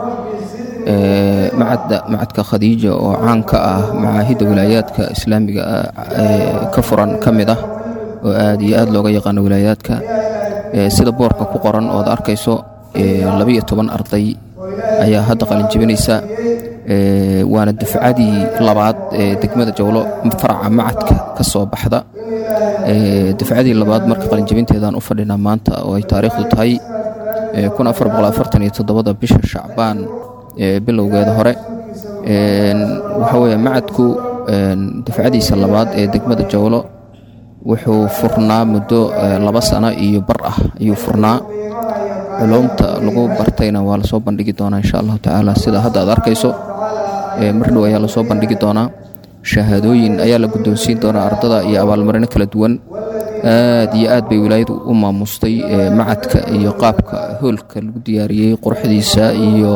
macadka khadiija oo caan ka ah macaahidda wilaayaadka islaamiga ka furan ka mid ah oo aad iyo aad looga yaqaano wilaayaadka sida boorka ku qoran ood arkayso labiyo toban arday ayaa hadda qalinjebinaysa waana dafcadii labaad ee degmada jawlo faraca macadka ka soo baxda dafcadii labaad marka qalinjabinteedaan u fadhinaa maanta oo ay taariikhdu tahay da bisha shacbaan bilowgeeda hore waxa weye macadku dafcadiisa labaad ee degmada jawlo wuxuu furnaa muddo laba sano iyo bar ah ayuu furnaa culumta lagu bartayna waa lasoo bandhigi doonaa insha allahu tacaala sida hadda aad arkayso mar dhow ayaa lasoo bandhigi doonaa shahaadooyin ayaa la guddoonsiin doonaa ardada iyo abaalmarino kala duwan aad iyo aad bay wilaayadu u maamustay macadka iyo qaabka hoolka lagu diyaariyey quruxdiisa iyo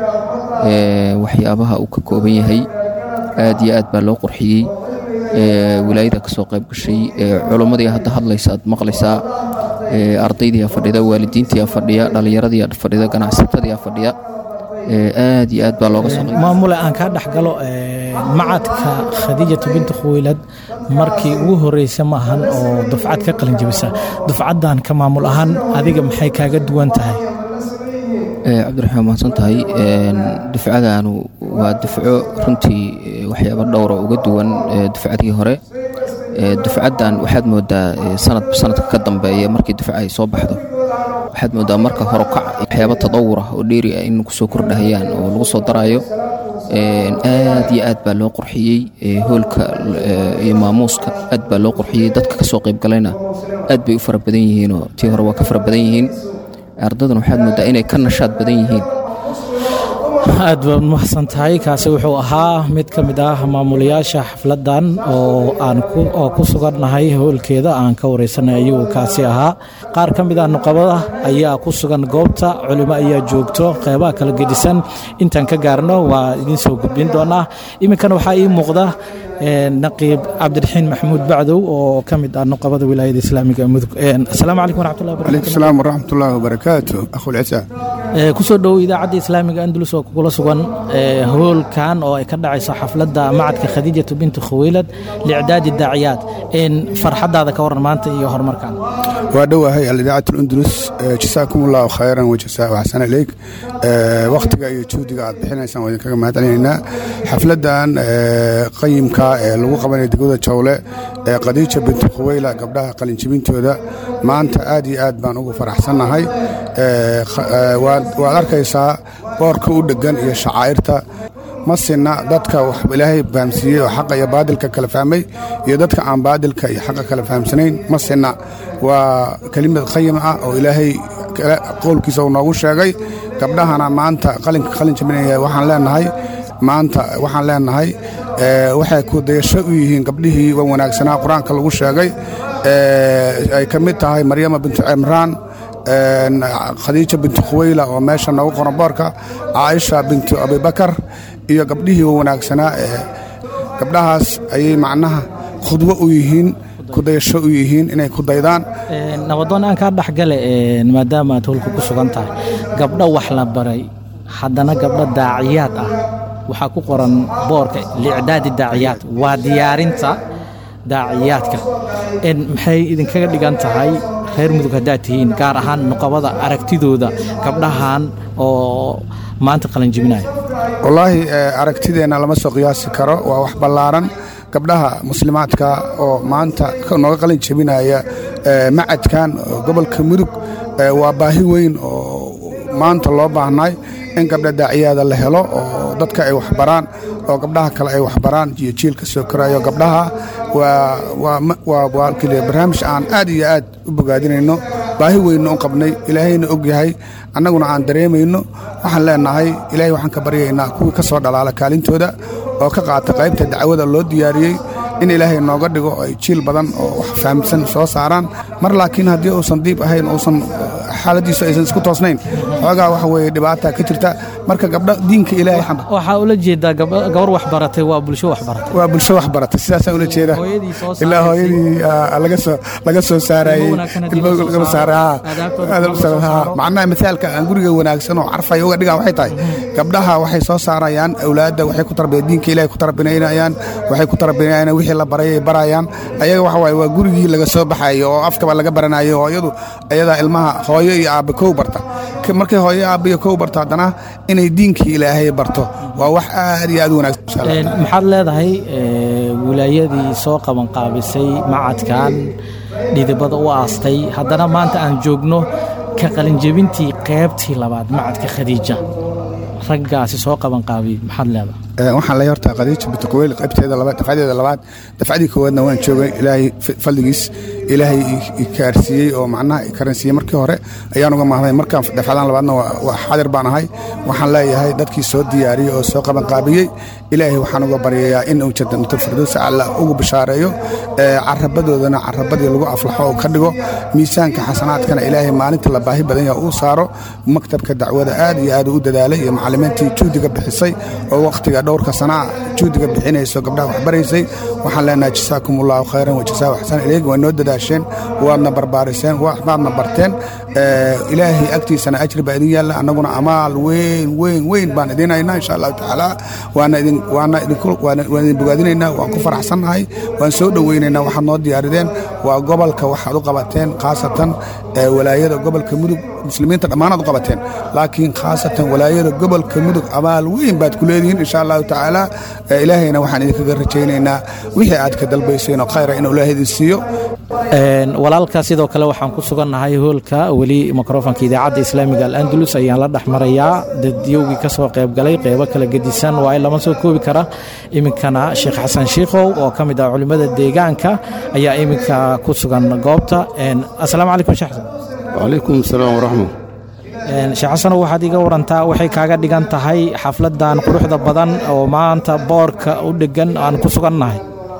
waxyaabaha uu ka kooban yahay aad iyo aad baa loo qurxiyey wilaayada ka soo qayb gashay culummadii hadda hadlaysa aad maqlaysaa ardaydiia fadhida waalidiintiia fadhiya dhallinyaradiia fadhida ganacsatadiia fadhiya aad iyo aad baa looga soo maamule aan kaa dhex galo macadka khadiijatu binti khuwaylad markii ugu horeysa ma ahan oo dufcad ka qalin jabisa dufcaddan ka maamul ahaan adiga maxay kaaga duwan tahay cabdiraxmaan mahadsan tahay dufcadaanu waa dufco runtii waxyaaba dhowra uga duwan dufcadii hore dufcaddan waxaad moodaa sanadba sanadka ka dambeeya markii dufca ay soo baxdo waxaad moodaa marka horokac waxyaaba tadawur ah oo dheeri ah in kusoo kordhahayaan oo lagu soo daraayo aad iyo aad baa loo qurxiyey hoolka iyo maamuuska aad baa loo qurxiyey dadka kasoo qaybgalayna aad bay u fara badan yihiinoo tii hore waa ka fara badan yihiin ardaduna waxaad moodaa inay ka nashaad badan yihiin aad baad mahadsan tahay kaasi wuxuu ahaa mid ka mid ah maamulayaasha xafladdan oo aan oo ku sugannahay howlkeeda aan ka wareysanay ayuu kaasi ahaa qaar ka mid ah nuqabada ayaa ku sugan goobta culimo ayaa joogto qeybaha kala gedisan intaan ka gaarno waa idiin soo gudbin doonaa iminkana waxaa ii muuqda naqiib cabdiraxiin maxamuud bacdow oo ka mid ah nuqabada wilaayada islaamiga mudug asalaamu calaykum waraxmatullahi عليكم السلام ورحمة الله وبركاته أخو العساء kusoo dhowow idaacadda islaamiga andalus oo kugula sugan hoolkan oo ay ka dhacayso xafladda macadka khadiijatu binti khuwaylad liicdaadi daaciyaad farxadaada ka waran maanta iyo horumarkan وأدوها هي الإذاعة الأندلس آه، جزاكم الله خيرا وجزاء وأحسن إليك آه، وقتك iyo juhdiga aad bixinaysaan waa idinkaga mahadcelinaynaa xafladan آه، qayimka ee lagu qabanaya degmada jawle ee khadiija binti khuweyla gabdhaha qalinjibintooda maanta aad iyo aad baan ugu faraxsannahay آه، kh- آه، waad waad arkaysaa boorka u dhegan iyo shacaa'irta ma sinna dadka wax ilaahay fahamsiiyey oo xaqa iyo baadilka kala fahmay iyo dadka aan baadilka iyo xaqa kala fahamsanayn ma sinna waa kelimad qayim ah oo ilaahay kale- qowlkiisa uu noogu sheegay gabdhahana maanta qalinka qalin jabinaya waxaan leenahay maanta waxaan leenahay ee, waxay ku dayasho u yihiin gabdhihii wan wanaagsanaa qur-aanka lagu sheegay ee, ay ka mid tahay maryama bintu cimraan een, khadiija bintu khuweyla oo meesha noogu qoran boorka caaisha bintu abibakar iyo gabdhihii wanaagsanaa ee gabdhahaas ayay macnaha khudwo u yihiin kudayasho u yihiin inay ku daydaan nabadoon aan kaa dhexgale maadaama aad howlka ku sugan tahay gabdho wax la baray haddana gabdho daaciyaad ah waxaa ku qoran boorka liicdaadi daaciyaad waa diyaarinta daaciyaadka En maxay idinkaga dhigan tahay reer mudug haddaad tihiin gaar ahaan nuqabada aragtidooda gabdhahan oo maanta qalanjibinaya wallaahi eh, aragtideenna lama soo qiyaasi karo waa wax ballaaran gabdhaha muslimaadka oo maanta ka- nooga qalin jebinaya eh, macadkan oo gobolka mudug eh, waa baahi weyn oo maanta loo baahnay in gabdha daaciyaada la helo oo dadka ay waxbaraan oo gabdhaha kale ay waxbaraan iyo jiilka soo korayo gabdhaha waa waa ma- waa waa keliya barnaamij aan aad iyo aad u bogaadinayno baahi weynna u qabnay ilaahayna og yahay annaguna aan dareemayno waxaan leenahay ilaahay waxaan ka baryaynaa kuwii ka soo dhalaala kaalintooda oo ka qaata qaybta dacwada loo diyaariyey in ilaahay nooga dhigo oo ay jiil badan oo wax fahamsan soo saaraan mar laakiin haddii uusan diib ahayn uusan xaaladiisu aysan isku toosnayn xoogaa waxa weeye dhibaata ka jirta marka gabdho diinka ilaahay xamba waxaa ula jeedaa gaba- gabar wax baratay waa bulsho wax baratay waa bulsho wax baratay sidaasaan ula jeeda ilaa hooyadii ah, laga soo laga soo saarayey ilmo laga saaray haa. Aad u saaray, haa. macnaha misaalka aan guriga wanaagsan oo carfaya uga dhigaan waxay tahay gabdhaha waxay soo saarayaan awlaadda waxay ku tarbiya diinka ilaahay ku tarbinayaan waxay ku tarbinayaan wixii la baray ay barayaan ayaga waxa waaye waa gurigii laga soo baxayo oo afkaba laga baranayo hooyadu ayadaa ilmaha hooyo iyo aabbe kow barta markay hooyo aabbiyo kow barto haddana inay diinkii ilaahay barto waa wax aad iyo aad u wanaagsan insha allah maxaad leedahay wilaayadii soo qabanqaabisay macadkan dhidibada u aastay haddana maanta aan joogno ka qalinjebintii qaybtii labaad macadka khadiija raggaasi soo qabanqaabiyey maxaad leedahay waxaan leeyahay horta khadiija bintaqweyl qaybteeda labaad dafcadeeda labaad dafcadii koowaadna waan joogay ilaahay fadligiis ilaahay ikaarsiiyey oo macnaha ikaransiiyey markii hore ayaan uga mahday markaan dafcadan labaadna waa xaadir baan ahay waxaan leeyahay dadkii soo diyaariyey oo soo qabanqaabiyey ilaahay waxaan uga baryayaa in uu jannatul firdaws alla ugu bishaareeyo carabadoodana carabadii lagu aflaxo oo ka dhigo miisaanka xasanaadkana ilaahay maalinta la baahi badan yaha uu saaro maktabka dacwada aad iyo aad u dadaalay iyo macallimiintii juhdiga bixisay oo wakhtiga dhowrka sanaa juhdiga bixinayso gabdhaha waxbaraysay waxaan leenahay jasaakum allahu khayran wajazaa axsan ilayk waa noo dadaasheen waadna barbaariseen waadna barteen ilaahay agtiisana ajri baa idin yaalla annaguna amaal weyn weyn weyn baan idin haynaa insha allahu tacaala waana idin waana idinku waan idin bogaadinaynaa waan ku faraxsannahay waan soo dhoweynaynaa waxaad noo diyaarideen waa gobolka waxaad u qabateen khaasatan walaayada gobolka mudug muslimiinta dhammaanaad u qabateen laakiin khaasatan walaayada gobolka mudug amaal weyn baad ku leedihiin insha allahu tacaala ilaahayna waxaan idinkaga rajaynaynaa wixii aad ka dalbayseen oo khayra inuu ilaahay idin siiyo walaalka sidoo kale waxaan ku sugannahay hoolka weli mikrofonka idaacadda islaamiga al-andalus ayaan la dhex marayaa dadyowgii ka soo qayb galay qeybo kala gedisan waa in lama soo koobi kara iminkana sheekh xasan shiikhow oo ka mid ah culimmada deegaanka ayaa iminka ku sugan goobta asalaamu calaykum sheekh xasan wacalaykum asalaam waraxmat sheekh xasanow waxaad iga warantaa waxay kaaga dhigan tahay xafladan quruxda badan oo maanta boorka u dhegan aan ku sugannahay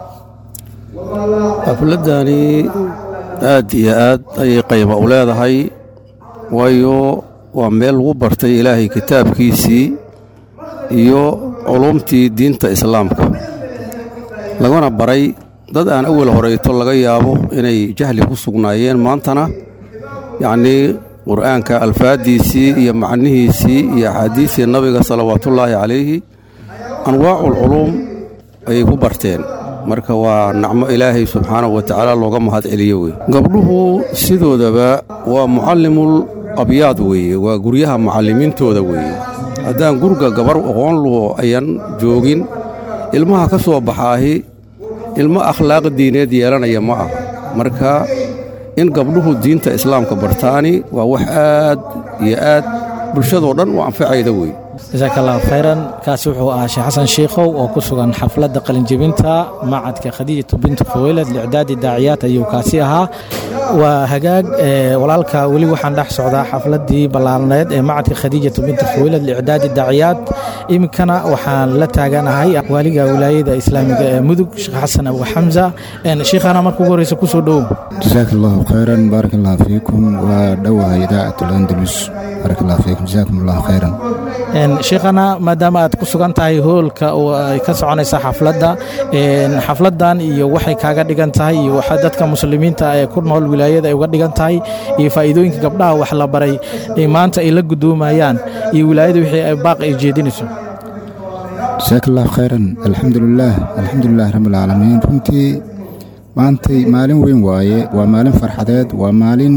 xafladani aad iyo aad ayay qayba u leedahay waayo waa meel lagu bartay ilaahay kitaabkiisii iyo culumtii diinta islaamka laguna baray dad aan awel horeyto laga yaabo inay jahli ku sugnaayeen maantana yacnii qur'aanka alfaaddiisii iyo macnihiisii iyo axaadiistii nabiga salawaatullaahi calayhi anwaaculculuum ayay ku barteen marka waa nacmo ilaahay subxaanahu wa tacaala looga mahad celiyo wey gabdhuhu sidoodaba waa mucallimul abyaad weeye waa guryaha mucallimiintooda weeye haddaan guriga gabar aqoon luho ayan joogin ilmaha ka soo baxaahi ilmo akhlaaq diineed yeelanaya ma ah marka in gabdhuhu diinta islaamka bartaani waa wax aad iyo aad bulshadoo dhan u anfacayda wey jasaaka allahu khayran kaasi wuxuu ahaa sheekh xasan shiikhow oo ku sugan xafladda qalinjebinta macadka khadiijatu bintu khaweylad licdaadi daaciyaad ayuu kaasi ahaa waa hagaag walaalka weli waxaan dhex socdaa xafladdii ballaarneed ee macadka khadiijatu bintu khaweylad licdaadi daaciyaad iminkana waxaan la taaganahay waaliga wilaayada islaamiga ee mudug sheekh xasan abu xamsa shiikhana marka ugu horreysa kusoo dhowow jasaaka allahu khayran baarak allahu fiikum waa dhowahay idaacat alandalus baarak allahu fiikum jasaakum allahu khayran sheekhana maadaama aad ku sugan tahay hoolka oo ay ka soconaysa xafladda xafladdan iyo waxay kaaga dhigan tahay iyo waxa dadka muslimiinta ee ku nool wilaayada ay uga dhigan tahay iyo faa'iidooyinka gabdhaha wax la baray ee maanta ay la gudoomayaan iyo wilaayada wixii ay baaq ay jeedinayso jasaaka allahu khayran alxamdulilaah alxamdulilah rabbilcaalamiin runtii maantay maalin weyn waaye waa maalin farxadeed waa maalin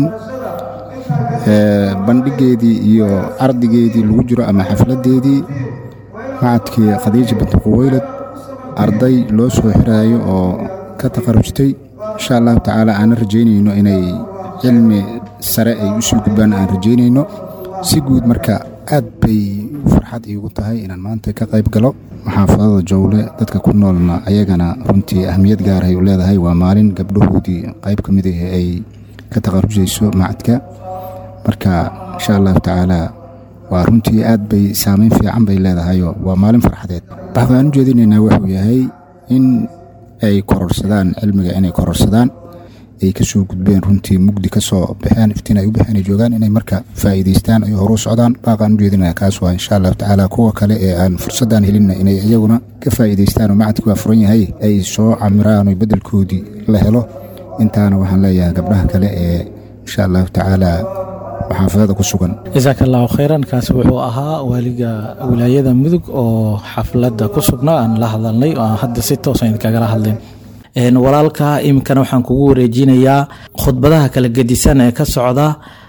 bandhigeedii iyo ardigeedii lagu jiro ama xafladdeedii macadkii khadiija bintu quweylad arday loo soo xiraayo oo ka takharujtay insha allahu tacaala aanan rajaynayno inay cilmi sare ay u sii gudbaan aan rajaynayno si guud marka aad bay farxad iigu tahay inaan maanta ka qayb galo maxaafadada jowle dadka ku noolna ayagana runtii ahmiyad gaarahay u leedahay waa maalin gabdhahoodii qayb ka mid ah ay ka takharujayso macadka marka insha allahu tacaala waa runtii aad bay saamayn fiican bay leedahayoo waa maalin farxadeed baxdaan u jeedinaynaa wuxuu yahay in ay kororsadaan cilmiga inay kororsadaan ay ka soo gudbeen runtii mugdi ka soo baxeen iftiin ay u baxeen ay joogaan inay marka faa'iidaystaan ay horu socdaan baaqaan u jeedinaya kaas waa insha allahu tacaala kuwa kale ee aan fursaddan helinna inay iyaguna ka faa'iidaystaan oo macadki waa furan yahay ay soo camiraan oo beddelkoodii la helo intaana waxaan leeyahay gabdhaha kale ee insha allahu tacaala xaafadada ku sugan jasaaka allahu khayran kaasi wuxuu ahaa waaliga wilaayada mudug oo xafladda ku sugnaa aan la hadalnay oo aan hadda si toosa idinkagala hadlayn walaalka iminkana waxaan kugu wareejinayaa khudbadaha kala gedisan ee ka socda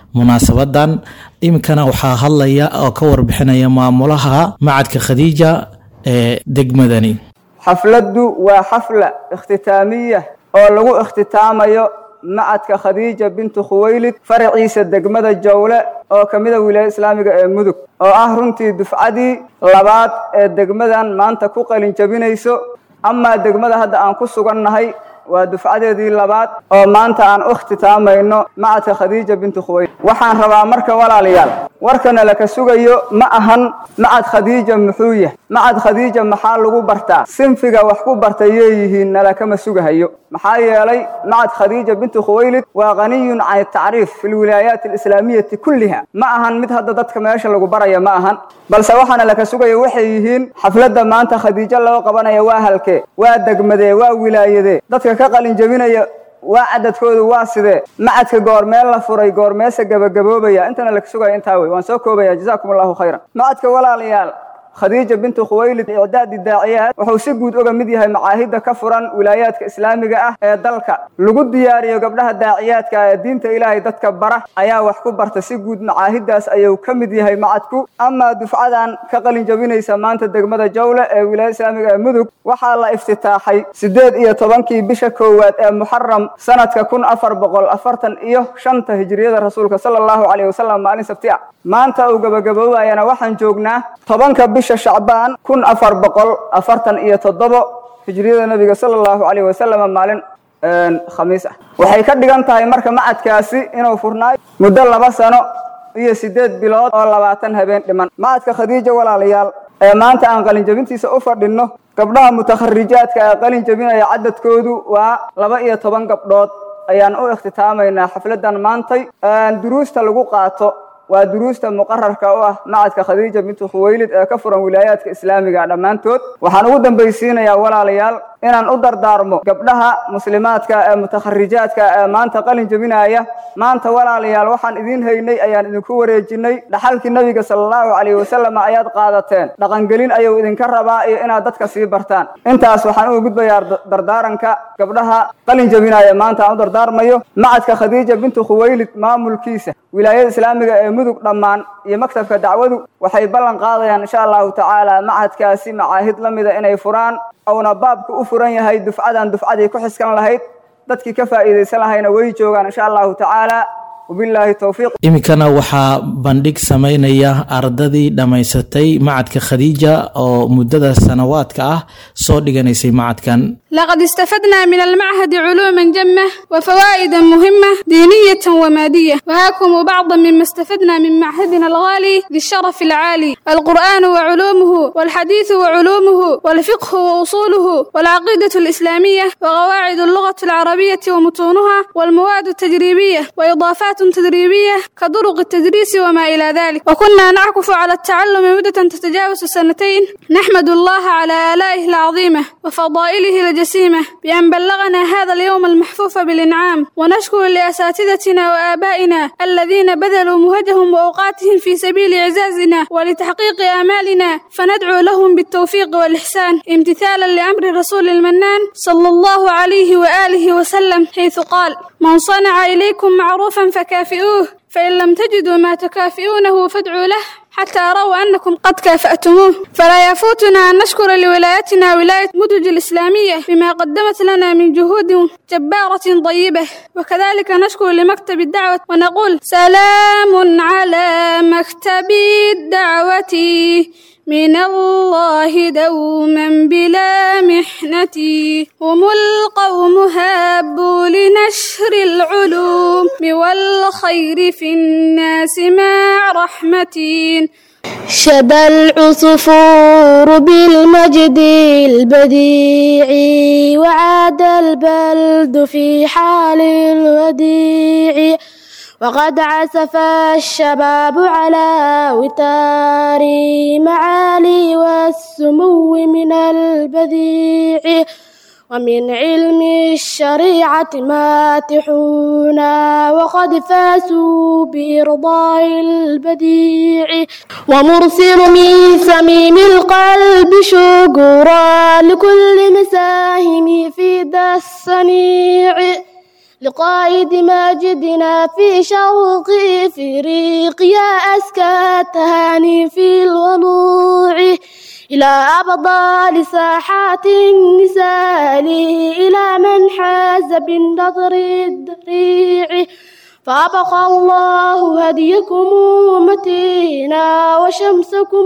munaasabadan iminkana waxaa hadlaya oo ka warbixinaya maamulaha macadka khadiija ee degmadani xafladdu waa xafla ikhtitaamiya oo lagu ikhtitaamayo macadka khadiija bintu khuwaylid faraciisa degmada jawle oo ka mid a wilaayada islaamiga ee mudug oo ah runtii dufcadii labaad ee degmadan maanta ku qalin jabinayso amaa degmada hadda aan ku sugannahay waa dufcadeedii labaad oo maanta aan u ikhtitaamayno macadka khadiija bintu khuwaylid waxaan rabaa marka walaalayaal warkana laka sugayo ma ahan macad khadiija muxuu yahay macad khadiija maxaa lagu bartaa sinfiga wax ku bartay yeeyihiin nalakama sugahayo maxaa yeelay macad khadiija bintu khuwaylid waa qaniyun can tacriif fi lwilaayaati alislaamiyati kulliha ma ahan mid hadda dadka meesha lagu baraya ma ahan balse waxaana laka sugayo waxay yihiin xafladda maanta khadiijo loo qabanaya waa halkee waa degmadee waa wilaayadee dadka ka qalin jebinaya waa cadadkoodu waa sidee macadka goormeel la furay goormeese gabagaboobaya intana laka sugaya intaa wey waan soo koobaya jazaakum allahu khayran macadka walaalayaal khadiija bintu khuwaylid icdaadi daaciyaad wuxuu si guud oga mid yahay macaahidda ka furan wilaayaadka islaamiga ah ee dalka lagu diyaariyo gabdhaha daaciyaadka ee diinta ilaahay dadka bara ayaa wax ku barta si guud macaahiddaas ayuu ka mid yahay macadku amaa dufcadan ka qalin jabinaysa maanta degmada jawle ee wilaayada islaamiga ee mudug waxaa la iftitaaxay sideed iyo tobankii bisha koowaad ee muxaram sanadka kun afar boqol afartan iyo shanta hijriyada rasuulka sala allahu caleyhi wasalam maalin sabti ah maanta uu gabagaboobayana waxaan joognaa tobanka bisha shacbaan kun afar boqol afartan iyo toddobo hijriyada nabiga sala allahu caleyhi wasalam maalin khamiis ah waxay ka dhigan tahay marka macadkaasi inuu furnaayo muddo laba sano iyo sideed bilood oo labaatan habeen dhiman macadka khadiija walaalayaal ee maanta aan qalin jabintiisa u fadhinno gabdhaha mutakharijaadka ee qalin jabinaya cadadkoodu waa laba iyo toban gabdhood ayaan u ikhtitaamaynaa xafladan maantay duruusta lagu qaato waa duruusta muqararka u ah macadka khadiija bintu khuwaylid ee ka furan wilaayaadka islaamiga dhammaantood waxaan ugu dambaysiinayaa walaalayaal inaan u dardaarmo gabdhaha muslimaadka ee mutakharijaadka ee maanta qalin jebinaya maanta walaalayaal waxaan idiin haynay ayaan idinku wareejinay dhaxalkii nabiga sala allahu calayhi wasalam ayaad qaadateen dhaqangelin ayuu idinka rabaa iyo inaad dadka sii bartaan intaas waxaan uga gudbayaa dardaaranka gabdhaha qalin jebinaya maanta aan u dardaarmayo macadka khadiija bintu khuwaylid maamulkiisa wilaayada islaamiga ee mudug dhammaan iyo maktabka dacwadu waxay ballan qaadayaan insha allahu tacaala macadkaasi macaahid la mida inay furaan ouna baabka u furan yahay dufcadan dufcadii ku xiskan lahayd dadkii ka faa'iidaysan lahayna way joogaan insha allahu tacaala wabilaahi towfiiq iminkana waxaa bandhig samaynaya ardadii dhammaysatay macadka khadiija oo muddada sanawaadka ah soo dhiganaysay macadkan لقد استفدنا من المعهد علوما جمة وفوائدا مهمة دينية ومادية وهاكم بعضا مما استفدنا من معهدنا الغالي ذي الشرف العالي القرآن وعلومه والحديث وعلومه والفقه وأصوله والعقيدة الإسلامية وقواعد اللغة العربية ومتونها والمواد التجريبية وإضافات تدريبية كطرق التدريس وما إلى ذلك وكنا نعكف على التعلم مدة تتجاوز السنتين نحمد الله على آلائه العظيمة وفضائله الجسيمة بأن بلغنا هذا اليوم المحفوف بالإنعام ونشكر لأساتذتنا وآبائنا الذين بذلوا مهجهم وأوقاتهم في سبيل إعزازنا ولتحقيق آمالنا فندعو لهم بالتوفيق والإحسان امتثالا لأمر الرسول المنان صلى الله عليه وآله وسلم حيث قال من صنع إليكم معروفا فكافئوه فإن لم تجدوا ما تكافئونه فادعوا له حتى روا أنكم قد كافأتموه فلا يفوتنا أن نشكر لولايتنا ولاية مدج الإسلامية بما قدمت لنا من جهود جبارة طيبة وكذلك نشكر لمكتب الدعوة ونقول سلام على مكتب الدعوة من الله دوما بلا محنة هم القوم هابوا لنشر العلوم والخير في الناس مع رحمة شبى العصفور بالمجد البديع وعاد البلد في حال الوديع وقد عزف الشباب على وتار معالي والسمو من البديع ومن علم الشريعة ماتحون وقد فازوا بإرضاء البديع ومرسل من سميم القلب شكرا لكل مساهم في ذا الصنيع لقائد ماجدنا في شوق إفريقيا أزكى تهاني في الوضوع إلى أبطال ساحات النساء إلى من حاز بالنظر الدريع فأبقى الله هديكم متينا وشمسكم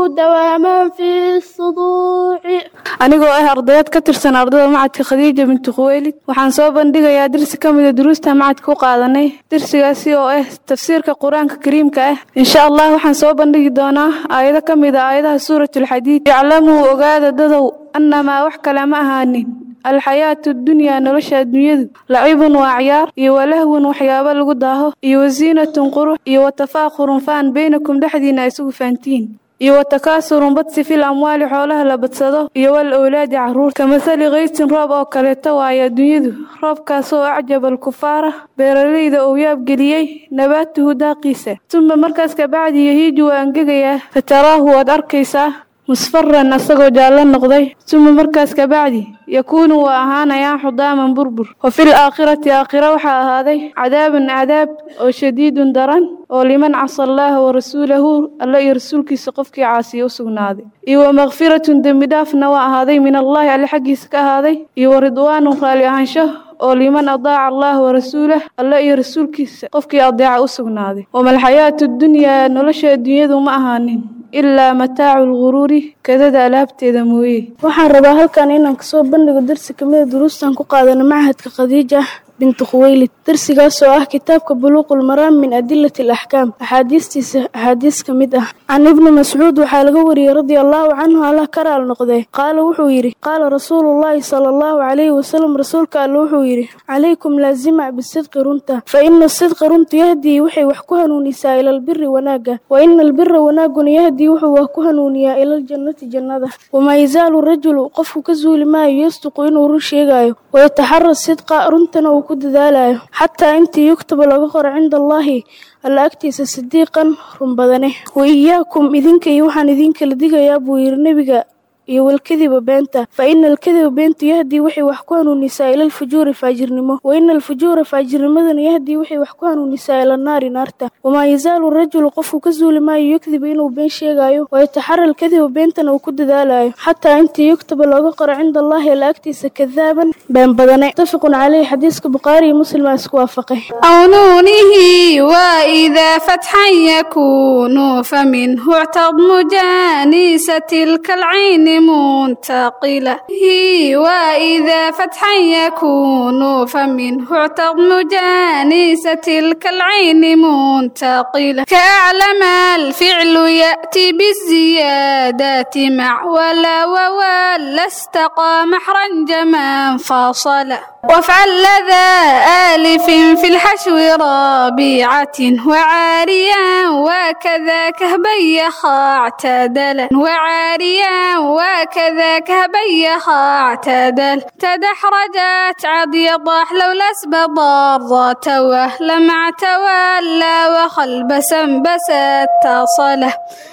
دواما في الصدوع anigoo ah ardayaad ka tirsan ardada macadka khadiija binti khuweylid waxaan soo bandhigayaa dersi ka mida duruusta macadka u qaadanay dersigaasi oo ah tafsiirka qur-aanka kariimka ah insha allah waxaan soo bandhigi doonaa aayado ka mid a aayadaha suuratulxadiid iclamuu ogaada dadow annamaa wax kale ma ahaanin alxayaatu dunyaa nolosha adduunyadu lacibun waa ciyaar iyo walahwun waxyaabo lagu daaho iyo wasiinatun qurux iyo watafaakhurun faan beynakum dhexdiina isugu faantiin iyo watakaasurun badsi fil amwaali xoolaha la badsado iyo wal owlaadi carruur kamasali kaysin roob oo kaleeto waayo adduunyadu roobkaasoo acjaba alkufaara beeralayda uu yaabgeliyey nabaatuhu daaqiisa tuma markaas kabacdi yahiiju waa angegayaa fataraahu waad arkaysaa musfaran asagoo jaallo noqday tuma markaas kabacdi yakuunu waa ahaanayaa xudaaman burbur wa fil aakhirati aakhira waxaa ahaaday cadaabun cadaab oo shadiidun daran oo liman casa allaaha wa rasuulahu alla iyo rasuulkiisa qofkii caasiya u sugnaaday iyo wa makfiratun dembi dhaafna waa ahaaday min allaahi alle xaggiisa ka ahaaday iyo wa ridwaanun raali ahaansho oo liman adaaca allaah wa rasuulah alla iyo rasuulkiisa qofkii adeeca u sugnaaday wamalxayaatu dunyaa nolosha adduunyadu ma ahaanin ilaa mataacu lguruuri kadada alaabteeda mooye waxaan rabaa halkan inaan kasoo bandhigo darsi kamida duruustan ku qaadana machadka khadiija binti khuweylid darsigaas oo ah kitaabka buluuqul maraam min adilati alaxkaam axaadiistiisa axaadiis ka mid ah can ibni mascuud waxaa laga wariyey radia allaahu canhu allah ka raal noqdee qaala wuxuu yidhi qaala rasuulullaahi sala allahu calayhi wasalam rasuulka alle wuxuu yidhi calaykum laazima bisidqi runta fa ina sidqa runtu yahdii waxay wax ku hanuunisaa ila albiri wanaagga wa ina albira wanaagguna yahdii wuxuu wax ku hanuuniyaa ila aljannati jannada wamaa yazaalu rajulu qofku ka suuli maayo yasduqu inuu run sheegaayo wayataxara sidqa runtana uu ku dadaalayo xataa intii yuktaba laga qoro cinda allaahi alla agtiisa sidiiqan run badane wa iyaakum idinka iyo waxaan idinkala digayaa buu yidhi nebiga iyo walkadiba beenta fa ina alkadiba beentu yahdii waxay wax ku hanuunisaa ila alfujuuri faajirnimo wa ina alfujuura faajirnimadana yahdii waxay wax ku hanuunisaa ila naari naarta wamaa yazaalu rajulu qofku ka suuli maayo yukdiba inuu been sheegaayo wayataxara alkadiba beentana uu ku dadaalayo xataa intii yuktaba looga qoro cinda allaahi alla agtiisa kadaaban been badane mutafiqun caleyhi xadiiska bukhaari iyo muslim aa isku waafaqay أو نونه وإذا فتحا يكون فمنه اعتضم جانيسة تلك العين منتقلة هي وإذا فتحا يكون فمنه اعتضم جانيسة تلك العين منتقلة كأعلم الفعل يأتي بالزيادات مع ولا وولا استقى محرا جما فاصلا وافعل لذا آلف في الحشو ربيعة وعاريا وكذا كهبيخا اعتدلا وعاريا وكذا كهبيخا اعتدل تدحرجت عضي ضاح لولا اسبض ضات وهلمع تولى وخلبسا بست تصله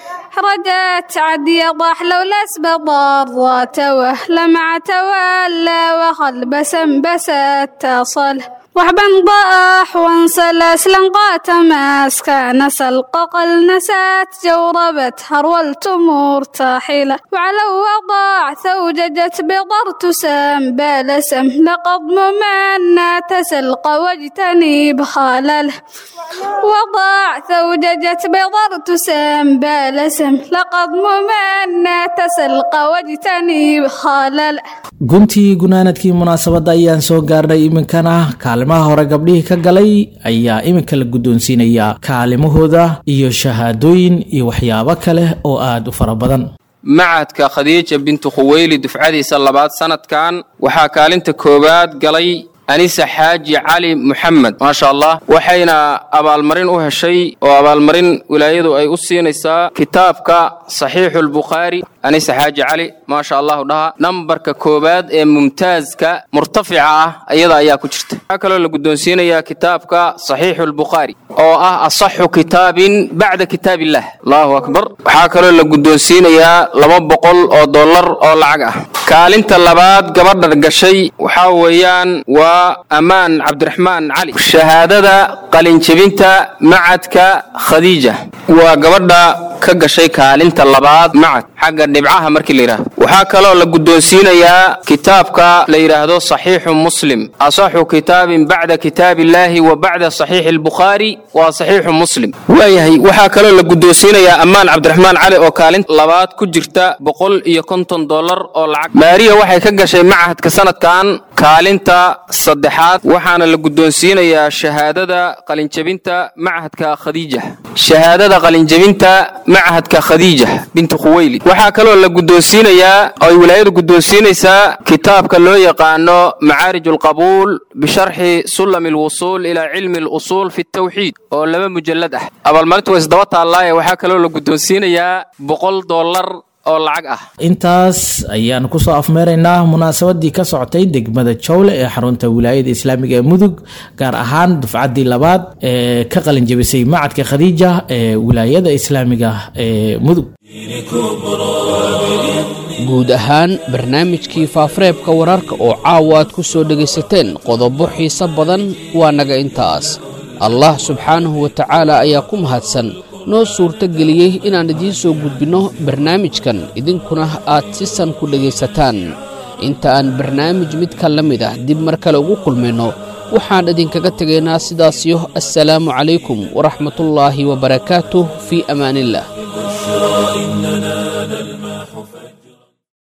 رجت عدي ضاح لولا اسبض ضات وهلمع تولى وخلبسا بست تصله وحبا ضاح وانسلس لنقات ماسكا سلق قل نسات جوربت هرولت مرتاحلة وعلى وضاع ثوججت بضر تسام بالسم لقد ممنا تسلق واجتنب خالله وضاع ثوججت بضر تسام بالسم لقد ممنا تسلق واجتنب خالله guntii gunaanadkii munaasabadda ayaan soo gaarnay iminkana kaalimaha hore gabdhihii ka galay ayaa iminka la guddoonsiinayaa kaalimahooda iyo shahaadooyin iyo waxyaabo kale oo aad u fara badan macadka khadiija bintu khuweyli dufcadiisa labaad sanadkan waxaa kaalinta koowaad galay anisa xaaji cali muxamed maasha allah waxayna abaalmarin u heshay oo abaalmarin wilaayadu ay u siinaysaa kitaabka saxiixulbukhaari anise xaaji cali maasha allahu dhaha nambarka koowaad ee mumtaaska murtafica ah iyada ayaa ku jirta waxaa kaloo la guddoonsiinayaa kitaabka saxiixu lbukhaari oo ah asaxu kitaabin bacda kitaab illah allahu akbar waxaa kaloo la guddoonsiinayaa laba boqol oo dollar oo lacag ah kaalinta labaad gabadha gashay waxaa weeyaan waa ammaan cabdiraxmaan cali shahaadada qalinjebinta macadka khadiija waa gabadha ka gashay kaalinta labaad macad xagga dhibcaha markii la yidhahdo waxaa kaloo la guddoonsiinayaa kitaabka la yidhaahdo saxiixu muslim asaxu kitaabin bacda kitaab illaahi wa bacda saxiixi albukhaari waa saxiixu muslim waayahay waxaa kaloo la guddoonsiinayaa ammaan cabdiraxmaan cali oo kaalinta labaad ku jirta boqol iyo konton dollar oo lacag maariya waxay ka gashay macahadka sanadkan kaalinta saddexaad waxaana la guddoonsiinayaa shahaadada qalinjebinta macahadka khadiija shahaadada qalinjebinta macahadka khadiija binti khuweylid waxaa kaloo la guddoonsiinayaa oo ay wilaayadu guddoonsiinaysaa kitaabka loo yaqaano macaarij alqabuul bisharxi sulami alwusuul ilaa cilmi alusuul fi tawxiid oo laba mujallad ah abaalmarintu waa isdaba taallaaye waxaa kaloo la guddoonsiinayaa boqol dollar oo lacag ah intaas ayaan kusoo afmeeraynaa munaasabadii ka socotay degmada jowle ee xarunta wilaayada islaamiga ee mudug gaar ahaan dufcaddii labaad ee ka qalinjabisay macadka khadiija ee wilaayada islaamiga ee mudug guud ahaan barnaamijkii faafareebka wararka oo caawa aad ku soo dhegaysateen qodobo xiise badan waa naga intaas allah subxaanahu wa tacaala ayaa ku mahadsan noo suurto geliyey inaan idiin soo gudbinno barnaamijkan idinkuna aad si san ku dhegaysataan inta aan barnaamij midka la mid ah dib mar kale ugu kulmayno waxaan idinkaga tegaynaa sidaasiyo assalaamu calaykum waraxmatullaahi wabarakaatuh fii amaaniillah إننا نلمح فجرا